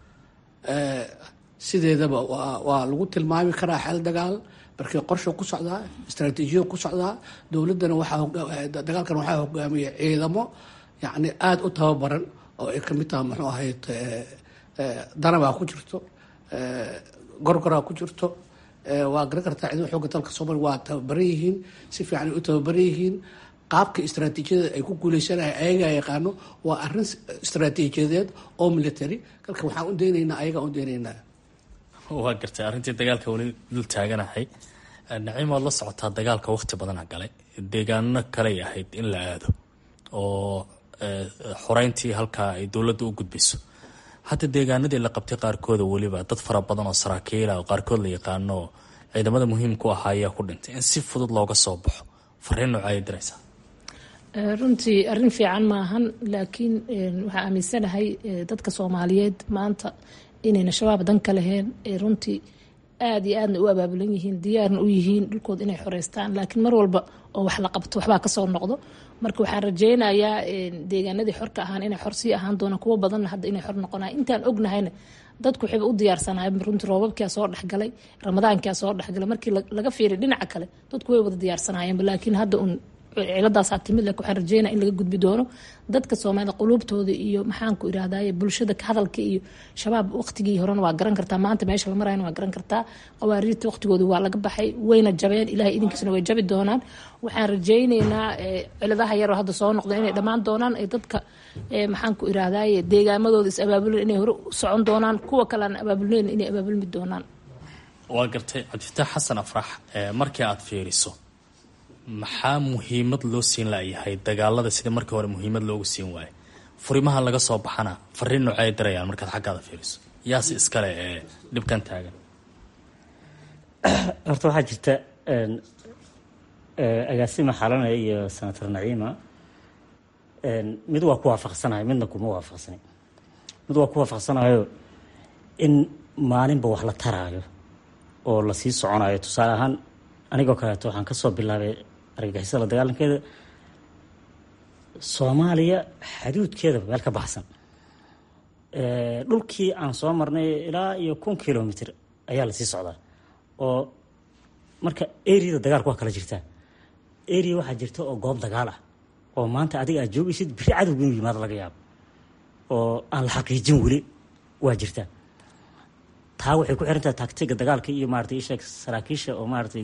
Speaker 5: sideedaba waa waa lagu tilmaami karaa xeel dagaal markii qorsha ku socdaa istraatiijiya ku socdaa dowladdana waxaa dagaalkan waxaa hogaamiya ciidamo yacni aada u tababaran oo ay kamid tahay muxuu ahayd danabaa ku jirto gorgoraa ku jirto waa garan kartaa ciidamada xooga dalka soomaaliya waa tababaran yihiin si fiican ay u tababaran yihiin qaabka istraatiijiyada ay ku guuleysanaya ayagaa yaqaano waa arrin istraatiijiyadeed oo military kalka waxaan u daynaynaa ayagaa u daynaynaa
Speaker 9: waa gartay arrintii dagaalka weli dul taaganahay naciimood la socotaa dagaalka wakhti badana galay deegaano kaley ahayd in la aado oo xoreyntii halkaa ay dowladda u gudbayso hadda deegaanadii la qabtay qaarkooda weliba dad fara badan oo saraakiila oo qaarkood la yaqaano oo ciidamada muhiimku ahaa ayaa ku dhintay in si fudud looga soo baxo fariin nooca ay diraysaa
Speaker 3: runtii arrin fiican maahan laakiin waxaa aaminsanahay dadka soomaaliyeed maanta inayna shabaab dan ka laheen runtii aada iyo aadna u abaabulan yihiin diyaarna u yihiin dhulkooda inay xoreystaan laakiin mar walba oo wax la qabto waxbaa kasoo noqdo marka waxaan rajeynayaa deegaanadii xorka ahaan inay xor sii ahaan doonaan kuwo badanna hadda inay xor noqonay intaan ognahayna dadku waxayba u diyaarsanahay runtii roobabkia soo dhexgalay ramadaankia soo dhexgalay markii laga fiiriy dhinaca kale dadku way wada diyaarsanaayeenba laakiin hadda un ciladaasaa timid laakiin waxaan rajeynaa in laga gudbi doono dadka soomaalida quluubtooda iyo maxaanku irahdaye bulshada hadalka iyo shabaab waqtigii horena waa garan kartaa maanta meesha la marayana waa garan kartaa qawaariirta waqtigooda waa laga baxay wayna jabeen ilahay idinkiisna way jabi doonaan waxaan rajeyneynaa ciladaha yaroo hadda soo noqda inay dhammaan doonaan ay dadka maxaanku irahdaye deegaamadooda is abaabulen inay hore u socon doonaan kuwa kalean abaabulneyn inay abaabulmi doonaan
Speaker 9: waa gartay cabdifitaax xasan afrax markii aada fiiriso maxaa muhiimad loo siin layahay dagaalada sida markii hore muhiimad loogu siin waayo furimaha laga soo baxana fariin noocay dirayaan markaad xaggaada fiiriso yaase iskale ee dhibkan taagan
Speaker 4: horta waxaa jirta agaasima xalanaya iyo senator naciima mid waa ku waafaqsanayo midna kuma waafaqsanay mid waa ku waafaqsanayo in maalinba wax la taraayo oo lasii soconayo tusaale ahaan anigoo kaleeto waxaan kasoo bilaabay argagixisada la dagaalankeeda soomaaliya xaduudkeeda meel ka baxsan dhulkii aan soo marnay ilaa iyo kun kilomitr ayaa lasii socdaa oo marka areada dagaalka waa kala jirtaa area waxaa jirta oo goob dagaal ah oo maanta adiga aad joogaysid biri cadowga inuu yimaado laga yaabo oo aan la xaqiijin weli waa jirtaa taa waxay ku xirantahay taktiga dagaalka iyo maratay isheeg saraakiisha oo maaratay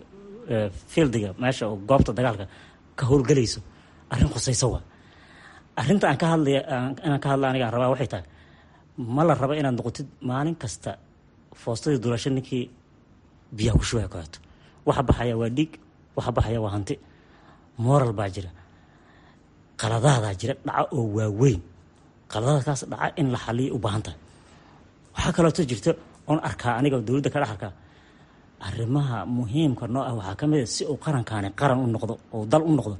Speaker 4: fieldiga meesha oo goobta dagaalka ka howlgelayso arrin khusayso waa arrinta aan ka hadlaya inaan ka hadla aniga aan rabaa waxay tahay ma la raba inaad noqotid maalin kasta foostadii dulasho ninkii biyaha ku shubaya kaleeto waxa baxaya waa dhiig waxa baxaya waa hanti moral baa jira qaladaadaa jira dhaca oo waaweyn qaladadaakaas dhaca in la xaliya u baahan tahay waxaa kaleeto jirta oon arkaa aniga dowladda ka dhex arkaa arrimaha muhiimka noo ah waxaa ka mid a si uu qarankaani qaran u noqdo oo dal u noqdo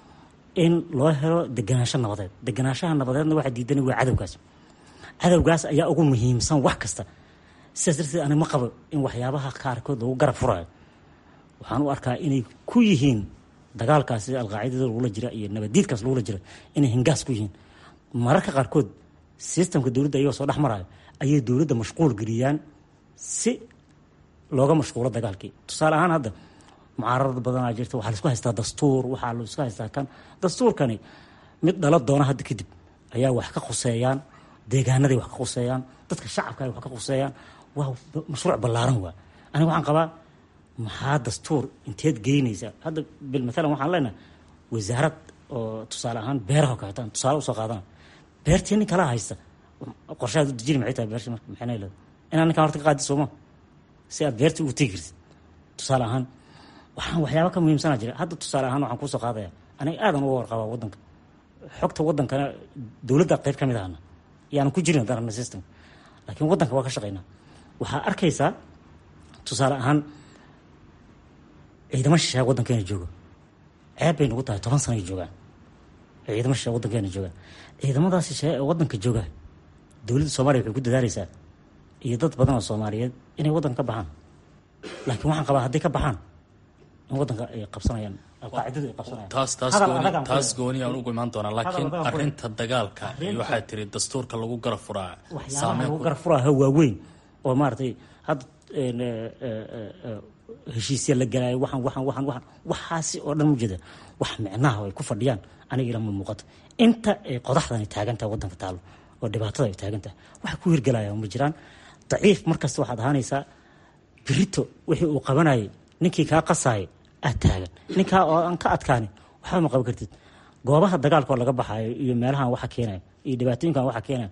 Speaker 4: in loo helo deganaansho nabadeed deganaanshaha nabadeedna waxaa diidana waa cadowgaas cadowgaas ayaa ugu muhiimsan wax kasta sidaas darteed ani ma qabo in waxyaabaha qaarkood lagu garab furayo waxaan u arkaa inay ku yihiin dagaalkaas sida alqaacidada lagula jira iyo nabadiidkaas lagula jira inay hingaas ku yihiin mararka qaarkood sistamka dowladda ayagoo soo dhex marayo ayay dowladda mashquul geliyaan si looga mashquulo dagaalkii tusaale ahaan hadda mucaararad badanaa jirta waxaa laisku haystaa dastuur waxaa laisku haystaa kan dastuurkani mid dhala doona hadda kadib ayaa wax ka khuseeyaan deegaanaday wax ka khuseeyaan dadka shacabka ay wax ka khuseeyaan waa mashruuc ballaaran waa aniga waxaan qabaa maxaa dastuur inteed geynaysa hadda bil maalan waxaan leenahay wasaarad oo tusaale ahaan beeraha kaetaan tusaale usoo qaadana beertii nin kala haysta qorshahaad u dejini maxay tahay beershi marka maxayna leedahay inaa ninkaan horta ka qaadi sooma si aad beertii ugu tegi kartid tusaale ahaan waxaan waxyaaba ka muhiimsanaa jira hadda tusaale ahaan waxaan kuusoo qaadaya aniga aadan uga warqabaa wadanka xogta wadankana dowladda qayb ka mid ahana yaanan ku jirin darana system laakiin wadanka waa ka shaqeynaa waxaa arkaysaa tusaale ahaan ciidamo shisheeya wadankeena jooga ceeb bay nagu tahay toban sanay joogaan ciidamo shisheeya wadankeena joogaan ciidamadaas shisheeya ee wadanka jooga dowladda soomaaliya waxay ku dadaaleysaa iyo dad badan oo soomaaliyeed inay wadanka ka baxaan laakiin waxaan qabaa hadday ka baxaan in wadanka ay qabsanayaan alqaacidadu ay qabsanayaan
Speaker 9: taas taas gooni taas gooni aan ugu imaan doonaa laakiin arrinta dagaalka iyo waxaa tiri dastuurka lagu garab furaa
Speaker 4: waxyaabaha lagu garab furaaha waaweyn oo maaragtay hadda heshiisya la galaayo waxaan waxaan waxaan waxaan waxaasi oo dhan ujeeda wax micnaha ay ku fadhiyaan aniga ilama muuqato inta ay qodaxdani taagan tahay wadanka taalo oo dhibaatada ay taagan tahay waxa ku hirgelaya ma jiraan daciif markasta waxaad ahaanaysaa birito wixii uu qabanayay ninkii kaa qasaayay aad taagan ninkaa oo aan ka adkaanin waxba ma qaban kartid goobaha dagaalka oo laga baxaayo iyo meelahan waxa keenaya iyo dhibaatooyinkan waxa keenaya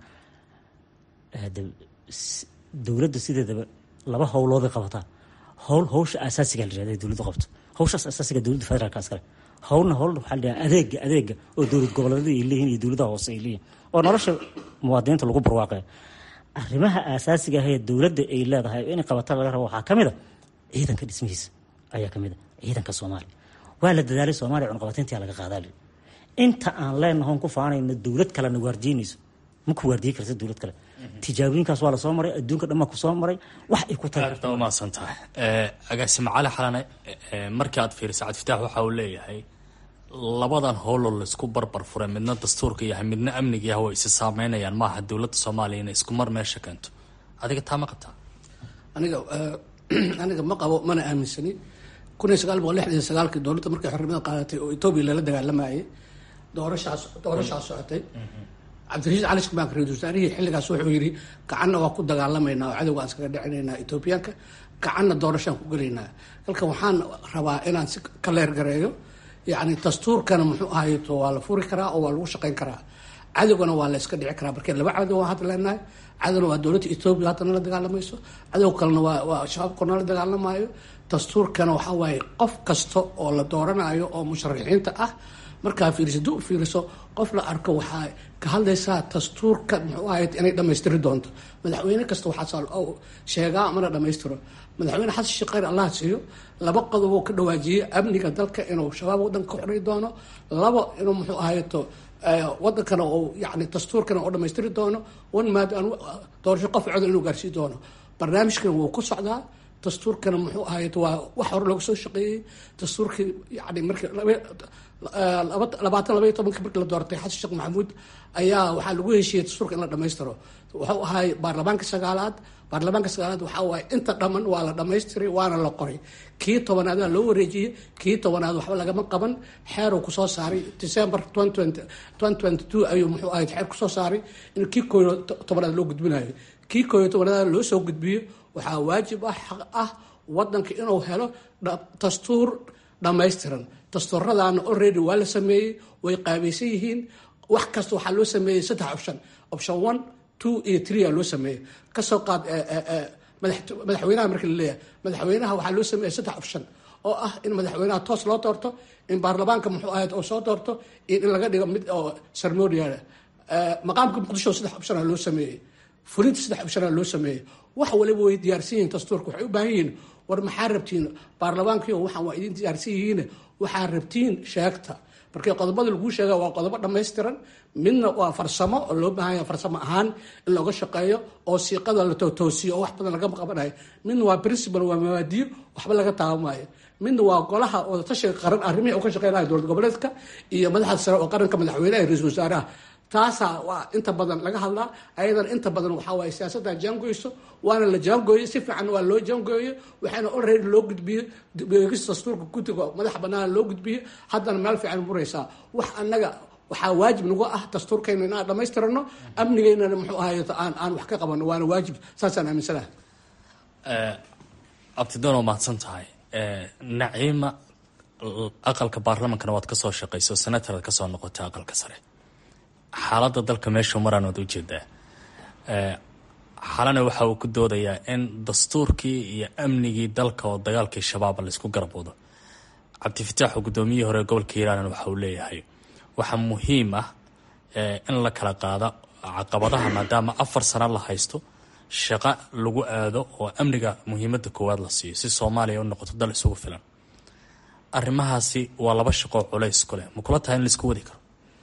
Speaker 4: dowladda sideedaba laba howlooday qabataa howl hawsha asaasiga la yirahda dowladda qabto hawshaas asaasiga dowladda federaalka iskale howlna howl waxaa la yidhaha adeega adeega oo dowlad goboleedyada ay leeyihin iyo dowladaha hoose ay leeyihin oo nolosha muwaadiniinta lagu barwaaqaya arrimaha asaasiga ah ee dowladda ay leedahay inay qabata laga rabo waxaa ka mid a ciidanka dhismihiisa ayaa ka mid a ciidanka soomaaliya waa la dadaalay soomaaliya cunqabateyntaa laga qaadaali inta aan leenahoon ku faanayno dowlad kalena waardiinayso ma ku waardiyi karta dowlad kale tijaabooyinkaas waa lasoo maray adduunka dhan baa kusoo maray wax ay ku tahay
Speaker 9: aad umahadsan tahay agaasime cali xalane markii aad fiirisa cabdifitaax waxa uu leeyahay labadan howloo laisku barbar furay midna dastuurka yahay midna amniga yahay way isi saameynayaan maaha dowladda soomaaliya inay isku mar meesha keento adiga taa ma qabtaa
Speaker 5: aniga aniga ma qabo mana aaminsani kun iyo sagaal boqol lixdan iyo sagaalkii dowladda markay xornimada qaadatay oo etoobiya lala dagaalamayay doorashaas doorashaas socotay cabdirasiis cali shmaak ra-isul wasaarihii xilligaas wuxuu yidhi gacanna waa ku dagaalamaynaa oo cadowga aan iskaga dhicinaynaa etoobiyaanka gacanna doorashaan ku gelaynaa halkan waxaan rabaa inaan si ka leergareeyo yacni dastuurkana muxuu ahayto waa la furi karaa oo waa lagu shaqayn karaa cadowgana waa la iska dhici karaa markee laba cadow waan hadda leenahay cadowna waa dowladda etoobiya haddana la dagaalamayso cadow kalena waa waa shabaabkona la dagaalamayo dastuurkana waxaa waaye qof kasta oo la dooranayo oo musharaxiinta ah markaa fiiriso du fiiriso qof la arko waxaa ka hadlaysaa dastuurka muxuu ahayd inay dhammaystiri doonto madaxweyne kasta waxaa sheegaa mana dhammaystiro madaxweyne xasan sheekh khayr allah siiyo laba qodob oo ka dhawaajiyey amniga dalka inuu shabaab wadanka ka xorey doono labo inuu muxuu ahayto wadankana uu yani dastuurkana uu dhammaystiri doono one maad doorasho qof cod inuu gaarsii doono barnaamijkana wuu ku socdaa dastuurkana muxuu ahayd waa wax hore looga soo shaqeeyey dastuurkii yani markii labaatan labaiy tobankii markii la doortay xasan sheekh maxamuud ayaa waxaa lagu heshiiyey dastuurka in la dhammaystiro wuxuu ahay baarlamaanka sagaalaad baarlamaanka sagaalaad waxaa waaye inta dhamman waa la dhammaystiray waana la qoray kii tobanaada loo wareejiyey kii tobanaad waxba lagama qaban xeeruu kusoo saaray december ayuu muxuu ahayd xeer kusoo saaray in kii kooyo tobanaad loo gudbinayo kii kooyo tobanaad loo soo gudbiyo waxaa waajib ah xaq ah wadanka inuu helo dastuur dhammaystiran dastuuradaana already waa la sameeyey way qaabaysan yihiin wax kasta waxaa loo sameeyey saddex option option one two iyo three aa loo sameeyey kasoo qaad madaxweynaha markii la leeyahay madaxweynaha waxaa loo sameeyey saddex option oo ah in madaxweynaha toos loo doorto in baarlamaanka muxuu ahayd oo soo doorto iyo in laga dhigo mid oo ceremonial maqaamka muqdisho saddex option aa loo sameeyey fulinta saddex option aa loo sameeyey wax waliba way diyaarsan yihiin dastuurka waxay u baahan yihiin war maxaa rabtiin baarlamaankiio waxaan waa idin diyaarsan yihiin waxaa rabtiin sheegta markii qodobada laguu sheega waa qodobo dhammaystiran midna waa farsamo oo loo baahanya farsamo ahaan in looga shaqeeyo oo siiqada la toosiyo oo wax badan lagama qabanayo midna waa principal waa mabaadiyo waxba laga taabamaayo midna waa golaha wadatashiga qaran arrimihii u ka shaqeynaya dowlad goboleedka iyo madaxda sare oo qaranka madaxweyneha iyo ra-isul wasaaraha taasaa waa inta badan laga hadlaa ayadana inta badan waxaa waaye siyaasadda jaangoyso waana la jaangooyey si fiican waa loo jaangooyey waxaana already loo gudbiyey beegista dastuurka guddiga madaxa banaana loo gudbiyey haddana meel fiican muraysaa wax annaga waxaa waajib nagu ah dastuurkayna inaan dhammaystirano amnigeynana muxuu ahaay aan aan wax ka qabano waana waajib saasaan aaminsanaha
Speaker 9: abtidoon waa mahadsan tahay naciima aqalka baarlamankana waad kasoo shaqayso senataraad kasoo noqotay aqalka sare xaaladda dalka meeshu maraan waad ujeedaa xalana waxa uu ku doodayaa in dastuurkii iyo amnigii dalka oo dagaalkii shabaaba laysku garab wado cabdifataax oo guddoomiyihii hore gobolka hiiraanan waxa uu leeyahay waxaa muhiim ah in la kala qaada caqabadaha maadaama afar sano la haysto shaqo lagu aado oo amniga muhiimadda koowaad la siiyo si soomaaliya u noqoto dal isugu filan arrimahaasi waa laba shaqoo culays ku leh ma kula tahay in laisku wadi karo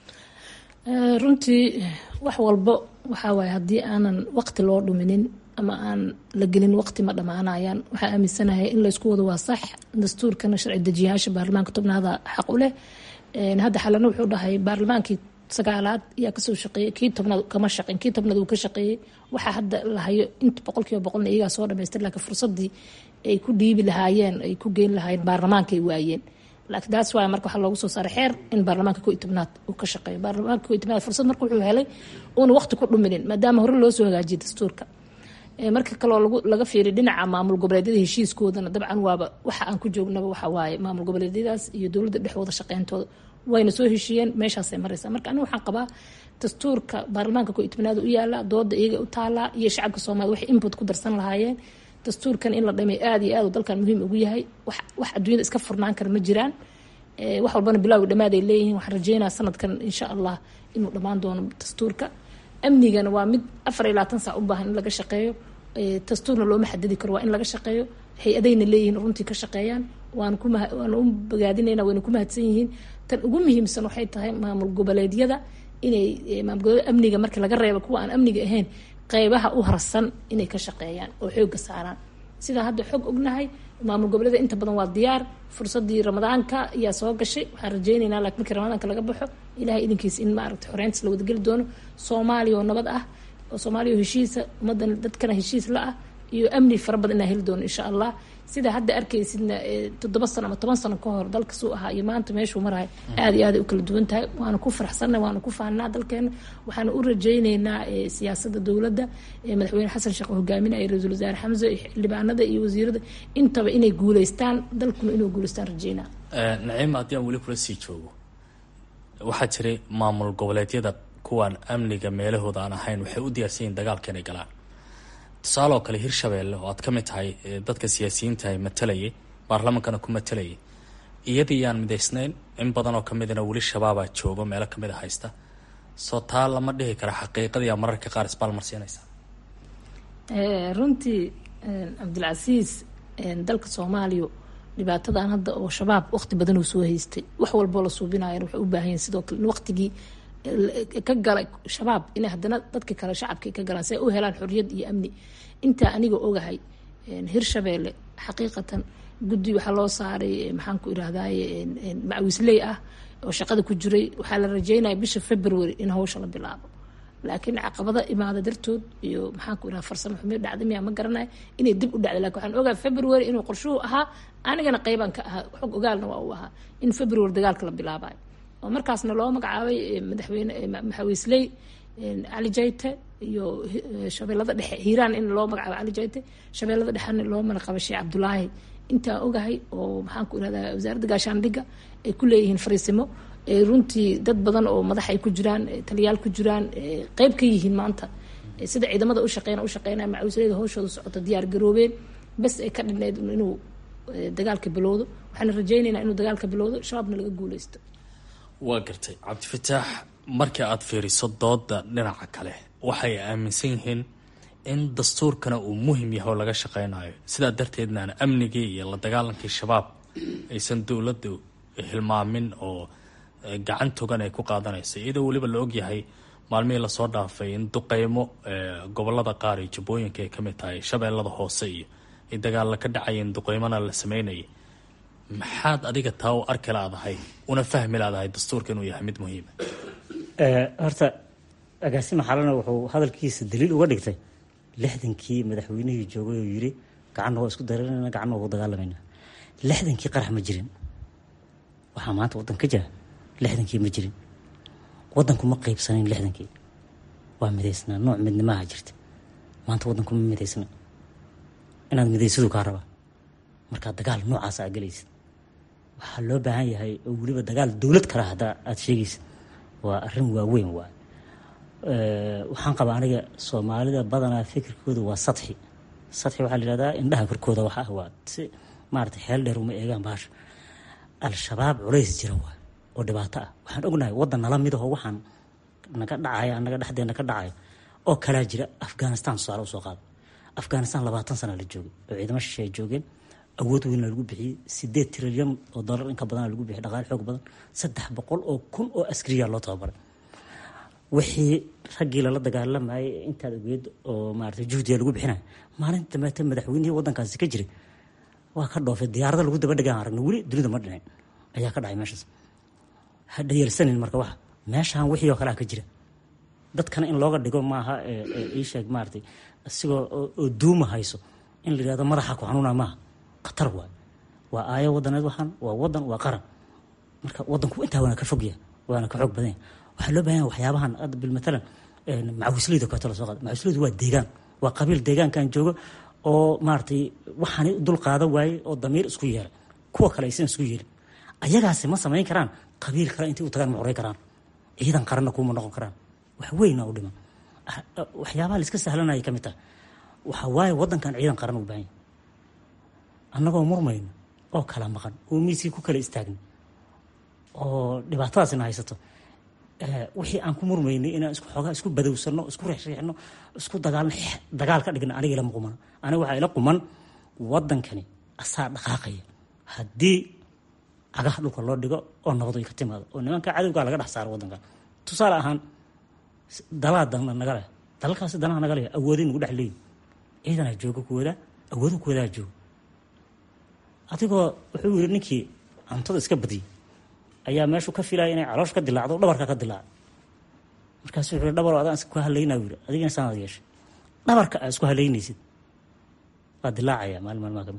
Speaker 3: runtii wax walbo waxaa waaye haddii aanan waqti loo dhuminin ama aan la gelin waqti ma dhammaanayaan waxaa aaminsanahay in laysku wado waa sax dastuurkana sharci dejiyayaasha baarlamaanka tobnaada xaq u leh hadda xalana wuxuu dhahay baarlamaankii sagaalaad ayaa kasoo shaqeeyey kii tobnaad kama shaqeyn kii tobnaad uu ka shaqeeyey waxaa hadda la hayo inta boqolkiiba boqolna iyagaa soo dhamaystir laakiin fursadii ay ku dhiibi lahaayeen ay ku geyn lahaayeen baarlamaankay waayeen laakiin taas waay marka waxaa loogu soo saaray xeer in baarlamaanka ko iyo tobnaad uu ka shaqeeyo baarlamaanka ko iyo tobnaad fursad marka wuxuu helay uuna waqti ku dhuminin maadaama hore loo soo hagaajiyay dastuurka marka kaloo laga fiiriy dhinaca maamul goboleedyada heshiiskoodana dabcan waaba waxa aan ku joognaba waxa waaye maamul goboleedyadaas iyo dowladda dhexdooda shaqeyntooda wayna soo heshiiyeen meeshaasay maraysaa marka aniga waxaan qabaa dastuurka baarlamaanka ko iyo tobnaad u yaala dooda iyaga u taalaa iyo shacabka soomaliya waxay input ku darsan lahaayeen dastuurkan in la dhamay aada iyo aad dalkan muhiim ugu yahay wax adduunyada iska furnaan kara ma jiraan wax walbana bilowga dhammaad ay leeyihiin waxaan rajeynaa sanadkan insha allah inuu dhammaan doono dastuurka amnigana waa mid afar iyo labaatan saac u baahan in laga shaqeeyo dastuurna looma xadidi karo waa in laga shaqeeyo hay-adayna leeyihiin runtii ka shaqeeyaan waana ku waana u bogaadinayna wayna ku mahadsan yihiin tan ugu muhiimsan waxay tahay maamul goboleedyada inay maamul goboleed amniga marka laga reebo kuwa aan amniga ahayn qeybaha u harsan inay ka shaqeeyaan oo xooga saaraan sidaa hadda xog ognahay maamul goboleeda inta badan waa diyaar fursadii ramadaanka ayaa soo gashay waxaan rajeyneynaa laakiin markii ramadaanka laga baxo ilahay idinkiisa in maaragta xoreyntiis la wadageli doono soomaaliya oo nabad ah oo soomaaliya oo heshiisa ummadan dadkana heshiis la ah iyo amni fara badan inaa heli doono insha allah sida hadda arkaysidna toddoba sano ama toban sano ka hor dalka suu ahaa iyo maanta meeshuu marahay aada iyo aad ay u kala duwan tahay waana ku faraxsanna waana ku faanaa dalkeena waxaana u rajayneynaa siyaasadda dowladda madaxweyne xasan sheekh hogaaminaya ra-iisul wasaare xamse iyo xildhibaanada iyo wasiirada intaba inay guuleystaan dalkuna inuu guuleystaan rajeynaa
Speaker 9: naciima haddii aan weli kula sii joogo waxaa jiray maamul goboleedyada kuwaan amniga meelahooda aan ahayn waxay u diyaarsan yihin dagaalka inay galaan tusaale oo kale hirshabeelle oo aad ka mid tahay dadka siyaasiyiinta matalayay baarlamaankana ku matalayay iyadii yaan midaysnayn in badan oo kamidana weli shabaabaa joogo meelo kamid a haysta soo taa lama dhihi kara xaqiiqadiiyaa mararka qaar isbaalmarsiinaysa
Speaker 3: runtii cabdilcasiis dalka soomaaliya dhibaatadan hadda oo shabaab waqti badan uu soo haystay wax walboo la suubinayan waxay u baahan yihin sidoo kale in waqtigii ka galay shabaab inay haddana dadka kale shacabka ka galaan si ay u helaan xorriyad iyo amni intaa aniga ogahay hirshabeelle xaqiiqatan guddi waxaa loo saaray maxaan ku irahdaye macawisley ah oo shaqada ku jiray waxaa la rajeynaya bisha february in hawsha la bilaabo laakiin caqabada imaada dartood iyo maxaan ku irahda farsamo xumid dhacda miyaa ma garanaya inay dib u dhacday lakin waxaan ogahay february inuu qorshuhu ahaa anigana qeybaan ka ahaa xog ogaalna waa uu ahaa in february dagaalka la bilaabayo oo markaasna loo magacaabay madaxweyne maxawiisley cali jayte iyo shabeellada dhexe hiiraan in loo magacaabo cali jayte shabeellada dhexena loo magacabo sheekh cabdulaahi intaa ogahay oo maxaan ku irahdaa wasaaradda gaashaandhigga ay ku leeyihiin fariisimo runtii dad badan oo madax ay ku jiraan taliyaal ku jiraan qeyb ka yihiin maanta sida ciidamada u shaqeyna u shaqeynaya macawisleyda hawshooda socota diyaar garoobeen bes ay ka dhinayd inuu dagaalka bilowdo waxaana rajeyneynaa inuu dagaalka bilowdo shabaabna laga guuleysto
Speaker 9: waa gartay cabdifataax markii aada fiiriso dooda dhinaca kale waxay aaminsan yihiin in dastuurkana uu muhim yahay oo laga shaqeynayo sidaa darteednaana amnigii iyo la dagaalankii shabaab aysan dowladdu hilmaamin oo gacan togan ay ku qaadanayso iyadoo weliba la ogyahay maalmihii lasoo dhaafay in duqeymo gobolada qaar iyo jubbooyinka ay kamid tahay shabeellada hoose iyo ay dagaalla ka dhacayeen duqeymona la sameynayay maxaad adiga taa u arki laadahay una fahmi laadahay dastuurka inuu yahay mid muhiima
Speaker 4: horta agaasima xalana wuxuu hadalkiisa daliil uga dhigtay lixdankii madaxweynihii joogay oo yiri gacanna waa isku dareerana gacanna waa u dagaalamayna lixdankii qarax ma jirin waxaa maanta waddan ka jira lixdankii ma jirin waddanku ma qeybsanayn lixdankii waa midaysnaa nooc midnimaha jirta maanta waddanku ma midaysna inaad midaysadu kaa rabaa markaa dagaal noocaas aa gelaysid waxaa loo baahan yahay oo weliba dagaal dowlad kale haddaa aada sheegaysid waa arrin waaweyn waay waxaan qabaa aniga soomaalida badanaa fikirkooda waa sadxi sadxi waxaa la yihahdaa indhaha korkooda wax ah waa si maarata xeel dheer uma eegaan baasha al-shabaab culays jira waay oo dhibaato ah waxaan ognahay waddan nala mid aho waxaan naga dhacaya anaga dhexdeena ka dhacayo oo kalaa jira afghanistan tusaale usoo qaada afghanistan labaatan sana la joogay oo ciidamo shishe ay joogeen awood weynna lagu bixiyey sideed trilyan oo dollar inka badan lagu bixiyay dhaqaale xoog badan saddex boqol oo kun oo askariya loo tababaray wixii raggii lala dagaalamayay intaad ogeed oo maarata juhdiga lagu bixinaya maalinta dambeete madaxweynihii waddankaasi ka jiray waa ka dhoofay diyaarada lagu daba dhegaan aragna weli dunida ma dhicin ayaa ka dhacay meeshaas ha dhayalsanin marka waxa meeshaan wixii oo kalea ka jira dadkana in looga dhigo maaha ii sheeg maaratay isigoo oo duuma hayso in la yihahdo madaxa ku xanuuna maaha khatar waay waa aayo wadaneed waxaan waa wadan waa qaran marka wadanku intaa waana ka fogya waana ka xoog badanya waxaa loo bahan yahay waxyaabahan hadda bilmatalan macawisleyda kaleeto la soo qaada macawisleydu waa deegaan waa qabiil deegaankan joogo oo maaratay waxaanay dul qaada waaye oo damiir isku yeelay kuwa kale aysan isku yeelin ayagaasi ma samayn karaan qabiil kale intay u tagaan ma xoray karaan ciidan qaranna kuuma noqon karaan wax weyna u dhiman waxyaabaha la iska sahlanaya ka mid tahay waxa waaye wadankan ciidan qaran u baahan yahay annagoo murmayno oo kala maqan oo miiskii ku kala istaagna oo dhibaatadaasina haysato wixii aan ku murmaynay inaan isku xoogaa isku badowsano isku reexreexno isku dagaalno dagaal ka dhigna aniga ilama quman aniga waxaa ila quman wadankani asaa dhaqaaqaya haddii cagaha dhulka loo dhigo oo nabadu ay ka timaado oo nimanka cadowgaa laga dhex saaro wadankan tusaale ahaan dalaa dana naga leh dalalkaasi danaha naga leh awoodin nagu dhex leeyi ciidanaa jooga kuwada awoodo kuwadaa jooga adigoo wuxuu yiri ninkii cuntada iska badiyay ayaa meeshu ka filaya inay caloosh ka dilaacdo dhabarka ka dilaaca markaasu wuxuu yiri dhabar adaan isku halaynaa yiri adigina saanaad yeeshay dhabarka aa isku halaynaysid waa dilaacaya maalin maalmaha kamid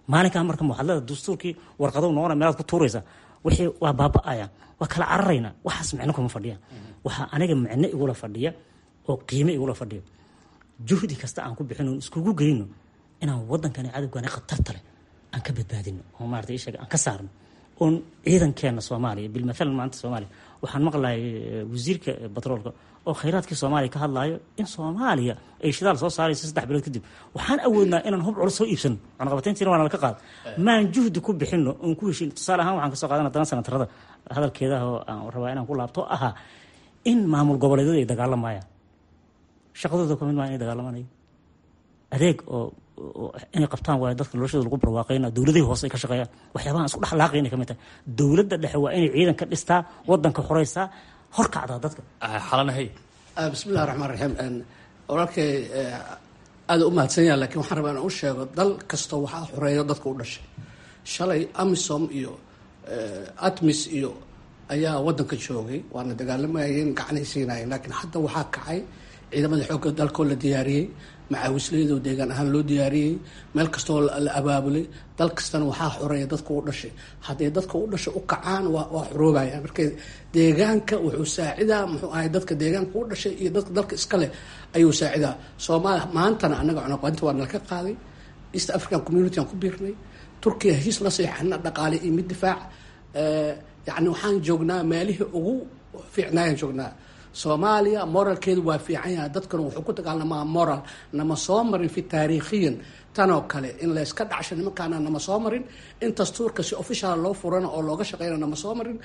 Speaker 4: maalinkaa marka muxadlada dastuurkii warqado noqona meelaad ku tuuraysa wixii waa baaba-ayaan waa kala cararayna waxaas micno kuma fadhiyaan waxaa aniga micno igula fadhiya oo qiime igula fadhiya juhdi kasta aan ku bixino iskugu geyno inaan wadankani cadowgani khatarta leh aan ka badbaadino oo maarata ishaga aan ka saarno oon ciidankeena soomaaliya bilmathalan maanta soomaaliya waxaan maqlayay wasiirka batroolka oo khayraadkii soomaaliya ka hadlaayo in soomaaliya ay shidaal soo saarayso saddex bilood kadib waxaan awoodnaa inaan hub culus soo iibsano cunaqabatayntiina waa nalaka qaad maan juhdi ku bixino oon ku heshin tusaale ahaan waxaan kasoo qaadana toban sanatarada hadalkeedaha oo aan rabaa inaan ku laabto ahaa in maamul goboleedyadu ay dagaalamayaan shaqadooda kamid maa inay dagaalamanayo adeeg oo inay qabtaan waayo dadka noloshooda lagu barwaaqayna dowladihii hoose ay ka shaqeeyaan waxyaabahan isku dhexlaaqay inay kamid tahay dowladda dhexe waa inay ciidan ka dhistaa wadanka xoreysaa horkacdaa dadka
Speaker 9: xalanahay
Speaker 5: bismillahi raxmaan raxiim walaalkay aada u mahadsan yaha lakiin waxaan rabaa inaan u sheego dal kasta waxaa xoreeya dadka u dhashay shalay amisom iyo atmis iyo ayaa wadanka joogay waana dagaalamayeen gacanay siinayeen laakiin hadda waxaa kacay ciidamada xoogga dalkoo la diyaariyey macaawislayadoo deegaan ahaan loo diyaariyey meel kastoo la abaabulay dal kastana waxaa xoreeya dadka u dhashay hadday dadka u dhashay u kacaan waa waa xoroobaya marka deegaanka wuxuu saacidaa muxuu ahay dadka deegaanka u dhashay iyo dadka dalka iska leh ayuu saacidaa soomaaliya maantana annaga cunaqarinta waa nalka qaaday east african community aan ku biirnay turkiya heshiis la seexana dhaqaale iyo mid difaac yacni waxaan joognaa meelihii ugu fiicnaayaan joognaa soomaaliya moralkeedu waa fiican yahay dadkuna wuxuu ku dagaalamaa moral nama soo marin fi taariikhiyan tanoo kale in layska dhacsho nimankaana nama soo marin in dastuurka si official loo furana oo looga shaqeyna nama soo marin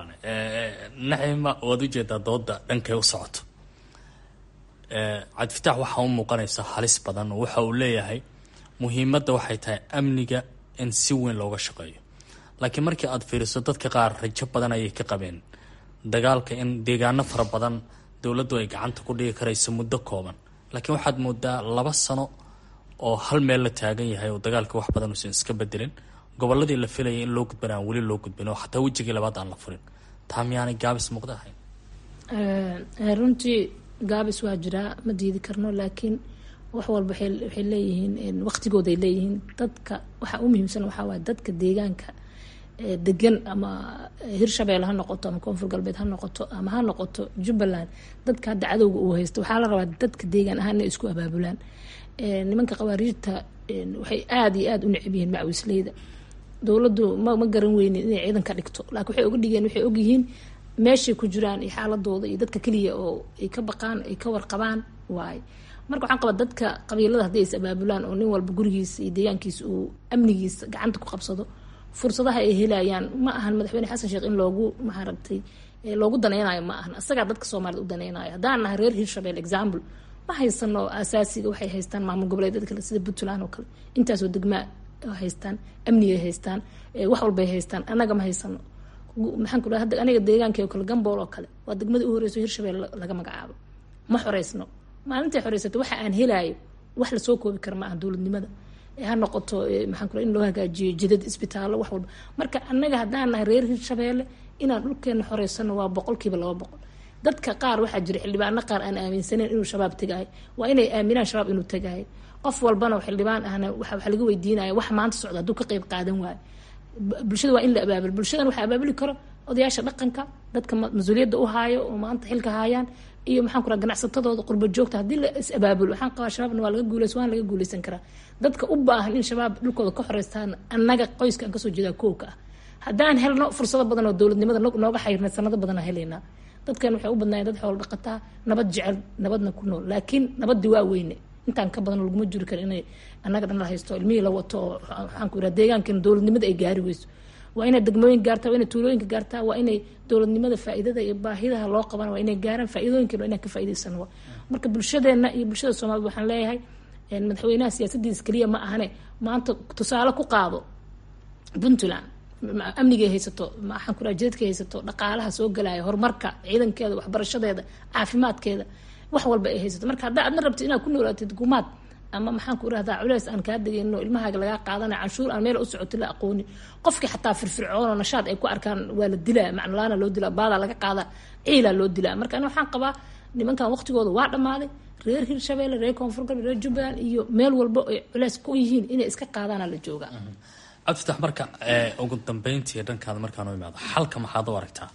Speaker 9: naxima waad ujeedaa dooda dhankay u socoto cabdifitaax waxaa u muuqanaysa halis badan oo waxa uu leeyahay muhiimadda waxay tahay amniga in si weyn looga shaqeeyo laakiin markii aada fiiriso dadka qaar rajo badan ayay ka qabeen dagaalka in deegaano fara badan dowladdu ay gacanta ku dhigi karayso muddo kooban laakiin waxaad moodaa laba sano oo hal meel la taagan yahay oo dagaalka wax badan uusan iska bedelin goboladii la filayay in loo gudban aan weli loo gudbin oo xataa wejigii labaad aan la furin taa miyaanay gaabis muuqda ahayn
Speaker 3: runtii gaabis waa jiraa ma diidi karno laakiin wax walba waxay leeyihiin waqtigooday leeyihiin dadka waxa u muhiimsan waxaa waay dadka deegaanka degan ama hirshabelle ha noqoto ama koonfur galbeed ha noqoto ama ha noqoto jubbaland dadka hadda cadowga uu haysto waxaa la rabaa dadka deegaan ahaan inay isku abaabulaan nimanka qawaariijta waxay aada iyo aada u necab yihiin macawisleyda dowladdu ma ma garan weynin inay ciidan ka dhigto laakiin waxay oga dhigeen waxay ogyihiin meeshay ku jiraan iyo xaaladooda iyo dadka keliya oo ay ka baqaan ay ka warqabaan waaye marka waxaan qabaa dadka qabiilada haddii is abaabulaan oo nin walba gurigiisa iyo deegaankiisa uu amnigiisa gacanta ku qabsado fursadaha ay helayaan ma ahan madaxweyne xasan sheekh in loogu maaragtay loogu danaynayo ma ahan isagaa dadka soomaaliyed u danaynayo haddaan nahay reer hirshabelle example ma haysano asaasiga waxay haystaan maamul goboleedyada kale sida puntland oo kale intaasoo degmaa haystaan amnigay haystaan wax walbay haystaan annaga ma haysano maxaan ku dhaha hadda aniga deegaankii oo kale gambool oo kale waa degmadii u horeyso hirshabelle laga magacaabo ma xoreysno maalintay xoreysato waxa aan helaayo wax lasoo koobi kara ma aha dowladnimada ha noqoto maxaan kula in loo hagaajiyo jidad isbitaallo wax walba marka annaga haddaan nahay reer hirshabeelle inaan dhulkeena xoreysano waa boqolkiiba laba boqol dadka qaar waxaa jira xildhibaano qaar aan aaminsaneyn inuu shabaab tegaayo waa inay aaminaan shabaab inuu tegaayo qof walbana xildhibaan ahna waxa laga weydiinaya wax maanta socda hadduu ka qeyb qaadan waayo bulshada waa in la abaabul bulshadan waxaa abaabuli karo odayaasha dhaqanka dadka mas-uuliyadda u haayo oo maanta xilka haayaan iyo maxaan ku raha ganacsatadooda qurba joogta haddii la is abaabulo waxaan qabaa shabaabna waa laga guuleys waan laga guuleysan karaa dadka u baahan in shabaab dhulkooda ka xoreystaan annaga qoyska aan kasoo jeedaa kowka ah haddaan helno fursado badan oo dowladnimada nooga xayrna sanado badan aan helaynaa dadkan waxay u badnaayeen dad xoolo dhaqataa nabad jecel nabadna ku nool laakiin nabadii waa weyne intaan ka badan laguma juri karo inay annaga dhan la haysto ilmihii la wato oo waxaan ku yidhaha deegaankan dowladnimada ay gaari weyso waa inay degmooyin gaartaa waa inay tuulooyinka gaartaa waa inay dowladnimada faa'iidada iyo baahidaha loo qaban waa inay gaaraan faa'iidooyinkan waa inaan ka faa'iidaysano marka bulshadeena iyo bulshada soomaalida waxaan leeyahay madaxweynaha siyaasadiisa keliya ma ahane maanta tusaale ku qaado puntland amnigay haysato maxaan ku raha jidadkay haysato dhaqaalaha soo galaya horumarka ciidankeeda waxbarashadeeda caafimaadkeeda wax walba ay haysato marka haddaa adna rabtid inaad ku noolaatid gumaad ama maxaan ku irahdaa culeys aan kaa degayno ilmahaaga lagaa qaadana canshuur aan meel u socoti la aqoonin qofkii xataa firfircoon nashaad ay ku arkaan waa la dilaa macnolaana loo dilaa baadaa laga qaadaa ciilaa loo dilaa marka ani waxaan qabaa nimankan waqtigooda waa dhammaaday reer hirshabeelle reer koonfur galbeed reer jubbaland iyo meel walba ay culeys ku yihiin inay iska qaadaana la joogaa
Speaker 9: cabdifatax marka ugu dambeyntii dhankaada markaan u imaado xalka maxaad u aragtaa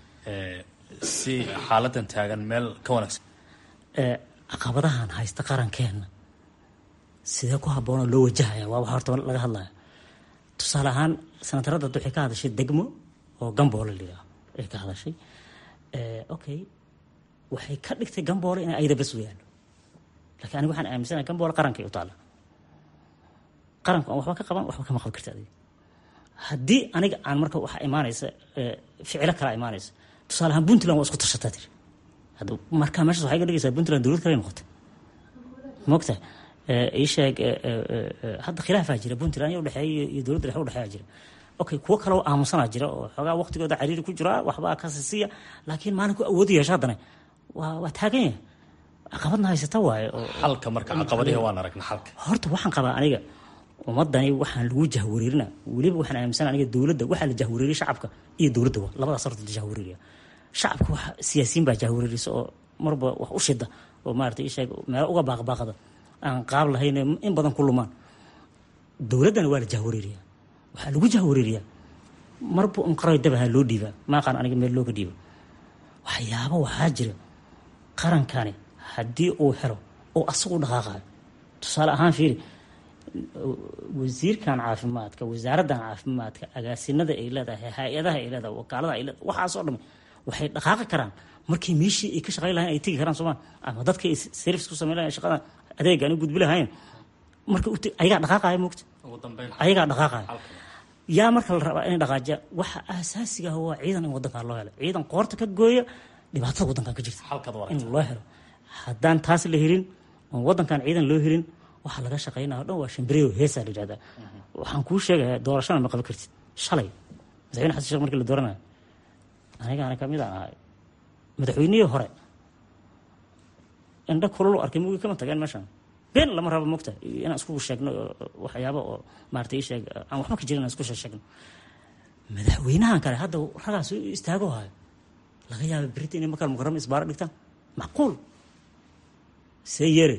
Speaker 9: si xaaladan taagan meel ka wanaagsan
Speaker 4: caqabadahan haysta qarankeena sidee ku habboonoo loo wajahaya waa waxa horta laga hadlaya tusaale ahaan sanatarada waxay ka hadashay degmo oo gamboole layidhaah ay ka hadashay okay waxay ka dhigtay gamboole inay ayada bas weyaan lakiin aniga waxaan aaminsanahay gamboole qarankay u taalla qaranku aan waxba ka qaban waxba kama qaban karta adiga haddii aniga aan marka waxaa imaanaysa ficilo kalaa imaanaysa tusaale ahaan puntland waa isku tashataa tiri hadda markaa meeshaas waxay ka dhigaysaa puntland dowlad kale noqotay mogta ii sheeg hadda khilaafaa jira puntland iyo udhexeeya iyo dowladda dhexe udhexeeya jira okay kuwo kale oo aamusanaa jira oo xoogaa waqtigooda cariiri ku jira waxbaa ka sisiya laakiin maalinku awoodi yeesha haddana waa waa taagan yahay caqabadna haysata waaye oo
Speaker 9: xalka marka caqabadihi waan aragna xalka
Speaker 4: horta waxaan qabaa aniga ummadani waxaan lagu jahwareerina weliba waxaan aaminsan aniga dowladda waxaa la jahwareeriya shacabka iyo dowladda wa labadaas horta la jahwareeriya shacabka wax siyaasiyiin baa jahwareerisa oo marba wax u shida oo maarata isheeg meelo uga baaqbaaqada aan qaab lahayn in badan ku lumaan dowladdana waa la jahwareeriya waxaa lagu jahwareeriyaa marba un qaray dabaha loo dhiibaa maaqaan aniga meel looga dhiibo waxyaabo waxaa jira qarankani haddii uu helo oo asagu dhaqaaqayo tusaale ahaan fiiri wasiirkan caafimaadka wasaaraddan caafimaadka agaasinada ay leedahay hay-adaha ay leedahay wakaalada ay leedahay waxaasoo dham waxay dhaqaaqi karaan markii meeshii ay ka shaqayn lahayn ay tegi karaan sooma ama dadka ay service ku samayn lahayn shaqadan adeegaan u gudbi lahayn marka ayagaa dhaqaaqaya moogta ayagaa dhaqaaqaya yaa marka la rabaa inay dhaqaajiya waxa asaasiga ah waa ciidan in wadankan loo helo ciidan qoorta ka gooya dhibaatada wadankan ka jirta in loo helo haddaan taas la helin oon wadankan ciidan loo helin waxaa laga shaqeynaya o dhan waa shambreyo heesaa la yihahdaa waxaan kuu sheegayaa doorashana ma qaban kartid shalay madaxweyne xasan sheekh markii la dooranayo anigaana kamid aan ahay madaxweynihii hore indha kululu arkay mugi kama tageen meeshan been lama rabo mogta inaan isku sheegno waxyaaba oo maarata isheeg aan waxba ka jirin aan isku sheegno madaxweynahan kale hadda ragaas istaago hayo laga yaaba berita inay markaan mukarama isbaaro dhigtaan macquul see yeere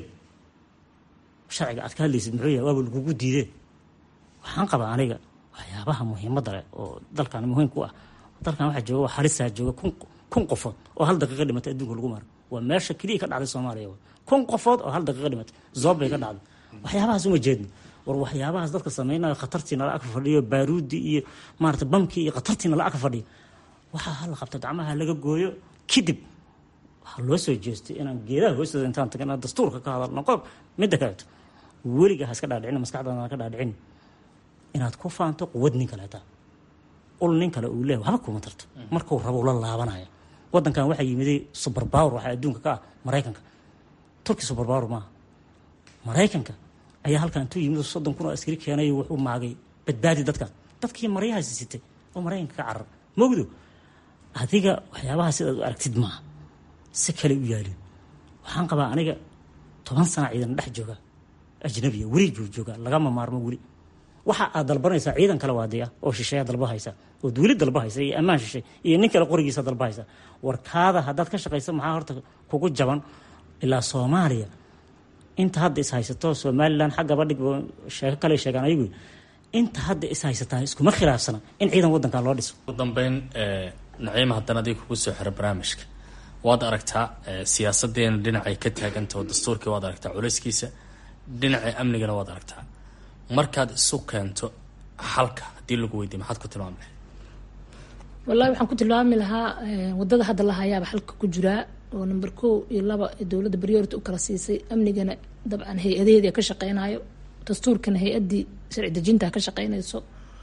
Speaker 4: sharciga aad ka hadlaysid muxuu yahay waaba lagugu diidee waxaan qabaa aniga waxyaabaha muhiimadda leh oo dalkan muhiim ku ah dalkan waxaa jooga waa halisaa jooga kun kun qofood oo hal daqiiqa dhimatay adduunka lagu maro waa meesha keliya ka dhacday soomaaliya kun qofood oo hal daqiiqa dhimatay zoob bay ka dhacday waxyaabahaas uma jeedno war waxyaabahaas dadka samaynayo khatartii nala ag fadhiyo baaruudi iyo maarata bamkii iyo khatartii nala ag fadhiyo waxaa hala qabta gacmaha laga gooyo kadib waxaa loo soo jeestay inaan geedaha hoostooda intaan tagin inaan dastuurka ka hadalno qof midda kaleeto weliga ha iska dhaadhicin maskaxdaada ka dhaadhicin inaad ku faanto quwad nin kaleeta ul nin kale uu leeyahay waxba kuma tarto markuu rabo la laabanaya wadankan waxaa yimiday super power waxaa adduunka ka ah maraykanka turki super power maaha maraykanka ayaa halkan intuu yimid soddon kun oo askari keenay wuxuu maagay badbaadi dadkan dadkii maryahaasi sitay oo maraykanka ka carar mogdo adiga waxyaabaha sidaad u aragtid maaha si kale u yaalin waxaan qabaa aniga toban sana ciidan dhex jooga ajnabiya weli buu joogaa lagama maarmo weli waxa aad dalbanaysaa ciidan kale waadiya oo shisheeya dalbahaysa ood weli dalbahaysa iyo ammaan shishay iyo nin kale qorigiisa dalbahaysa warkaada haddaad ka shaqaysa maxaa horta kugu jaban ilaa soomaaliya inta hadda is haysato somalilan xaggaba dhig sheeko kale sheegaan ayagu inta hadda is haysataa iskuma khilaafsana in ciidan wadankan loo dhiso
Speaker 9: ugu dambeyn naciima haddana adiga kugu soo xiro barnaamijka waad aragtaa siyaasadeena dhinacay ka taagantao dastuurkii waad aragtaa culayskiisa dhinaca amnigana waad aragtaa markaad isu keento xalka haddii lagu weydiiy maxaad ku tilmaami lahayd
Speaker 3: wallahi waxaan ku tilmaami lahaa wadada hadda la hayaaba xalka ku jiraa oo number kow iyo laba dowladda priority u kala siisay amnigana dabcan hay-adaheeda ka shaqeynayo dastuurkana hay-adii sharci dejinta ka shaqeynayso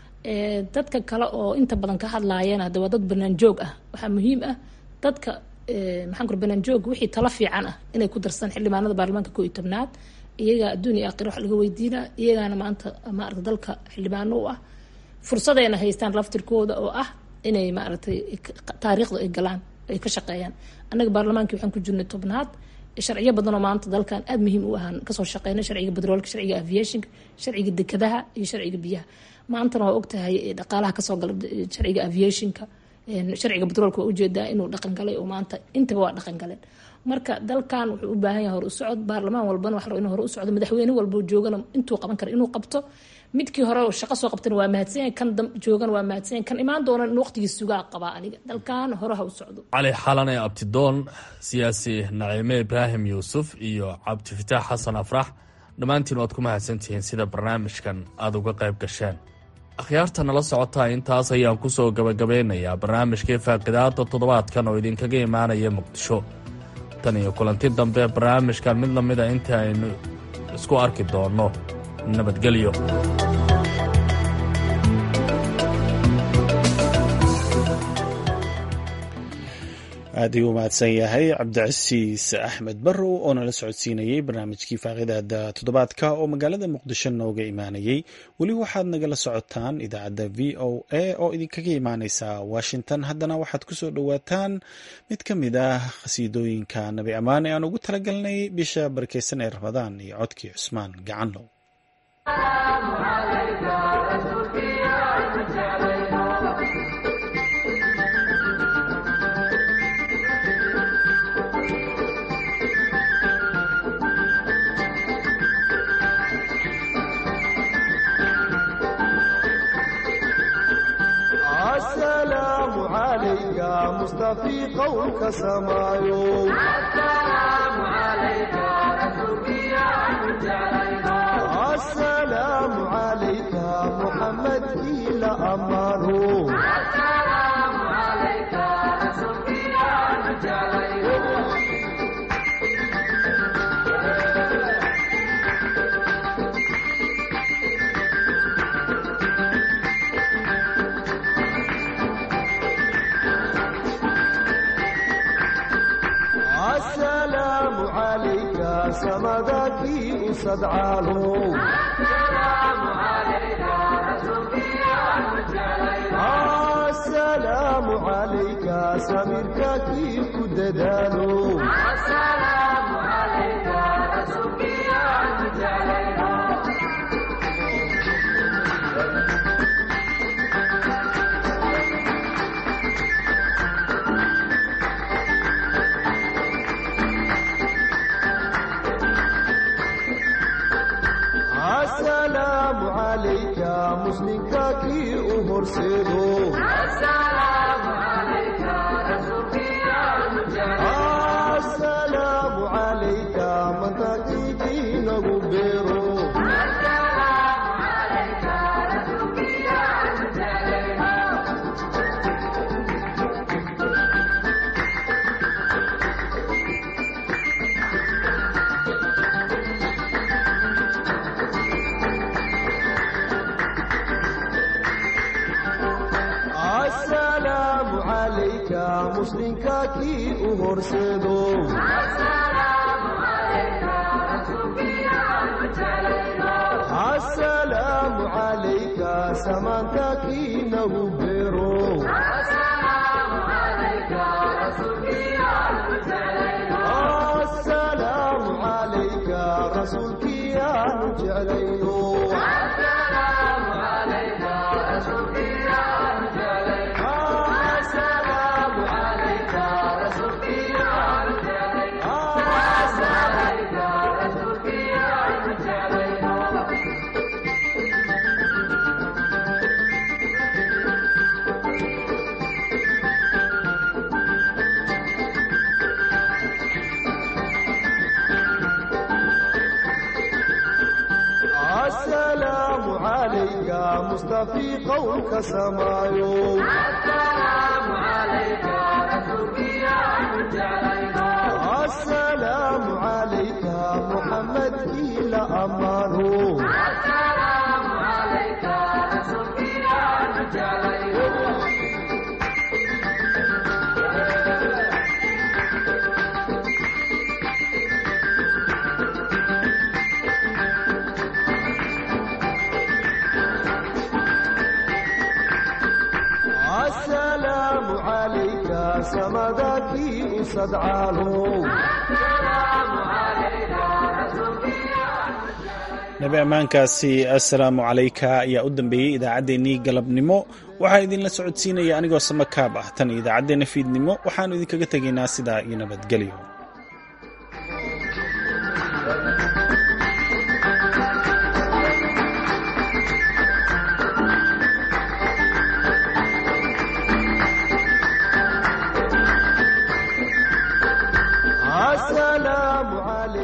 Speaker 3: dadka kale oo inta badan ka hadlaayeen hadda waa dad banaan joog ah waxaa muhiim ah dadka maxaan kur banaan joog wixii talo fiican ah inay ku darsan xildhibaanada baarlamaanka koo iyo tobnaad iyagaa adduun iyo aakhira wax laga weydiinaa iyagaana maanta maarata dalka xildhibaano u ah fursadayna haystaan laftirkooda oo ah inay maaragtay taariikhda ay galaan ay ka shaqeeyaan annaga baarlamaankii waxaan ku jirnay tobnaad sharciyo badanoo maanta dalkan aada muhiim u ahaan kasoo shaqeynay sharciga bedroolka sharciga aviationka sharciga dekadaha iyo sharciga biyaha maantana waa ogtahay dhaqaalaha kasoo gala sharciga aviationka sharciga bedroolka waa ujeedaa inuu dhaqan galay oo maanta intaba waa dhaqan galeen marka dalkan wuxuu u baahan yahay hor u socod baarlamaan walbana wax inuu hor u socdo madaxweyne walbo joogana intuu qaban kara inuu qabto midkii hore shaqo soo qabtana waa mahadsanyahay kan joogana waa mahadsanyahay kan imaan doona in waqtigii sugaa qabaa aniga dalkan hore ha u socdo
Speaker 9: cali xalane abtidoon siyaasi naciime ibraahim yuusuf iyo cabdifitaax xasan afrax dhammaantiin waad ku mahadsantihiin sida barnaamijkan aada uga qayb gasheen akhyaarta nala socotaa intaas ayaan ku soo gabagabeynayaa barnaamijkii faaqidaada toddobaadkan oo idinkaga imaanaya muqdisho tan iyo kulanti dambe barnaamijkan mid lamida inta aynu isku arki doonno nabadgelyo
Speaker 1: aad ayuu umahadsan yahay cabdicasiis axmed barrow oo nala socodsiinayey barnaamijkii faaqidaada toddobaadka oo magaalada muqdisho nooga imaanayey weli waxaad nagala socotaan idaacadda v o a oo idinkaga imaaneysa washington haddana waxaad kusoo dhowaataan mid ka mid ah khasiidooyinka nabi ammaane aan ugu talagalnay bisha barakeysan ee ramadaan iyo codkii cusmaan gacanlow
Speaker 10: السلام عليك مصطفي قولك سمايو السلام عليك السلام عليك محمد إلى أمانه السلام عليك السلام عليك سمدك أسد عالو السلام عليك السلام عليك سميرك كيف كددالو السلام عليك رسولك يا السلام عليك مسلمك كي أهرسلو السلام عليك رسولك يا السلام عليك من تقيتي نغبرو السلام عليك رسولك يا السلام عليك مسلمك كي أهرسلو السلام عليك رسولك يا السلام عليك سمانتك نغبرو السلام عليك رسولك يا السلام عليك رسولك يا نجعلينو السلام عليك رسولك يا السلام عليك رسولك يا السلام عليك رسولك يا السلام عليك مصطفي قولك سمايو السلام عليك رسولك يا السلام عليك محمد إلى أمانه السلام عليك رسولك يا السلام عليك سمدك أسد عالو السلام عليك
Speaker 1: nabi ammaankaasi assalaamu calayka ayaa u dambeeyey idaacaddeenii galabnimo waxaa idinla socodsiinaya anigoo samakaab ah tan idaacaddeenna fiidnimo waxaannu idinkaga tegaynaa sidaa iyo nabadgelyo
Speaker 10: Thank you.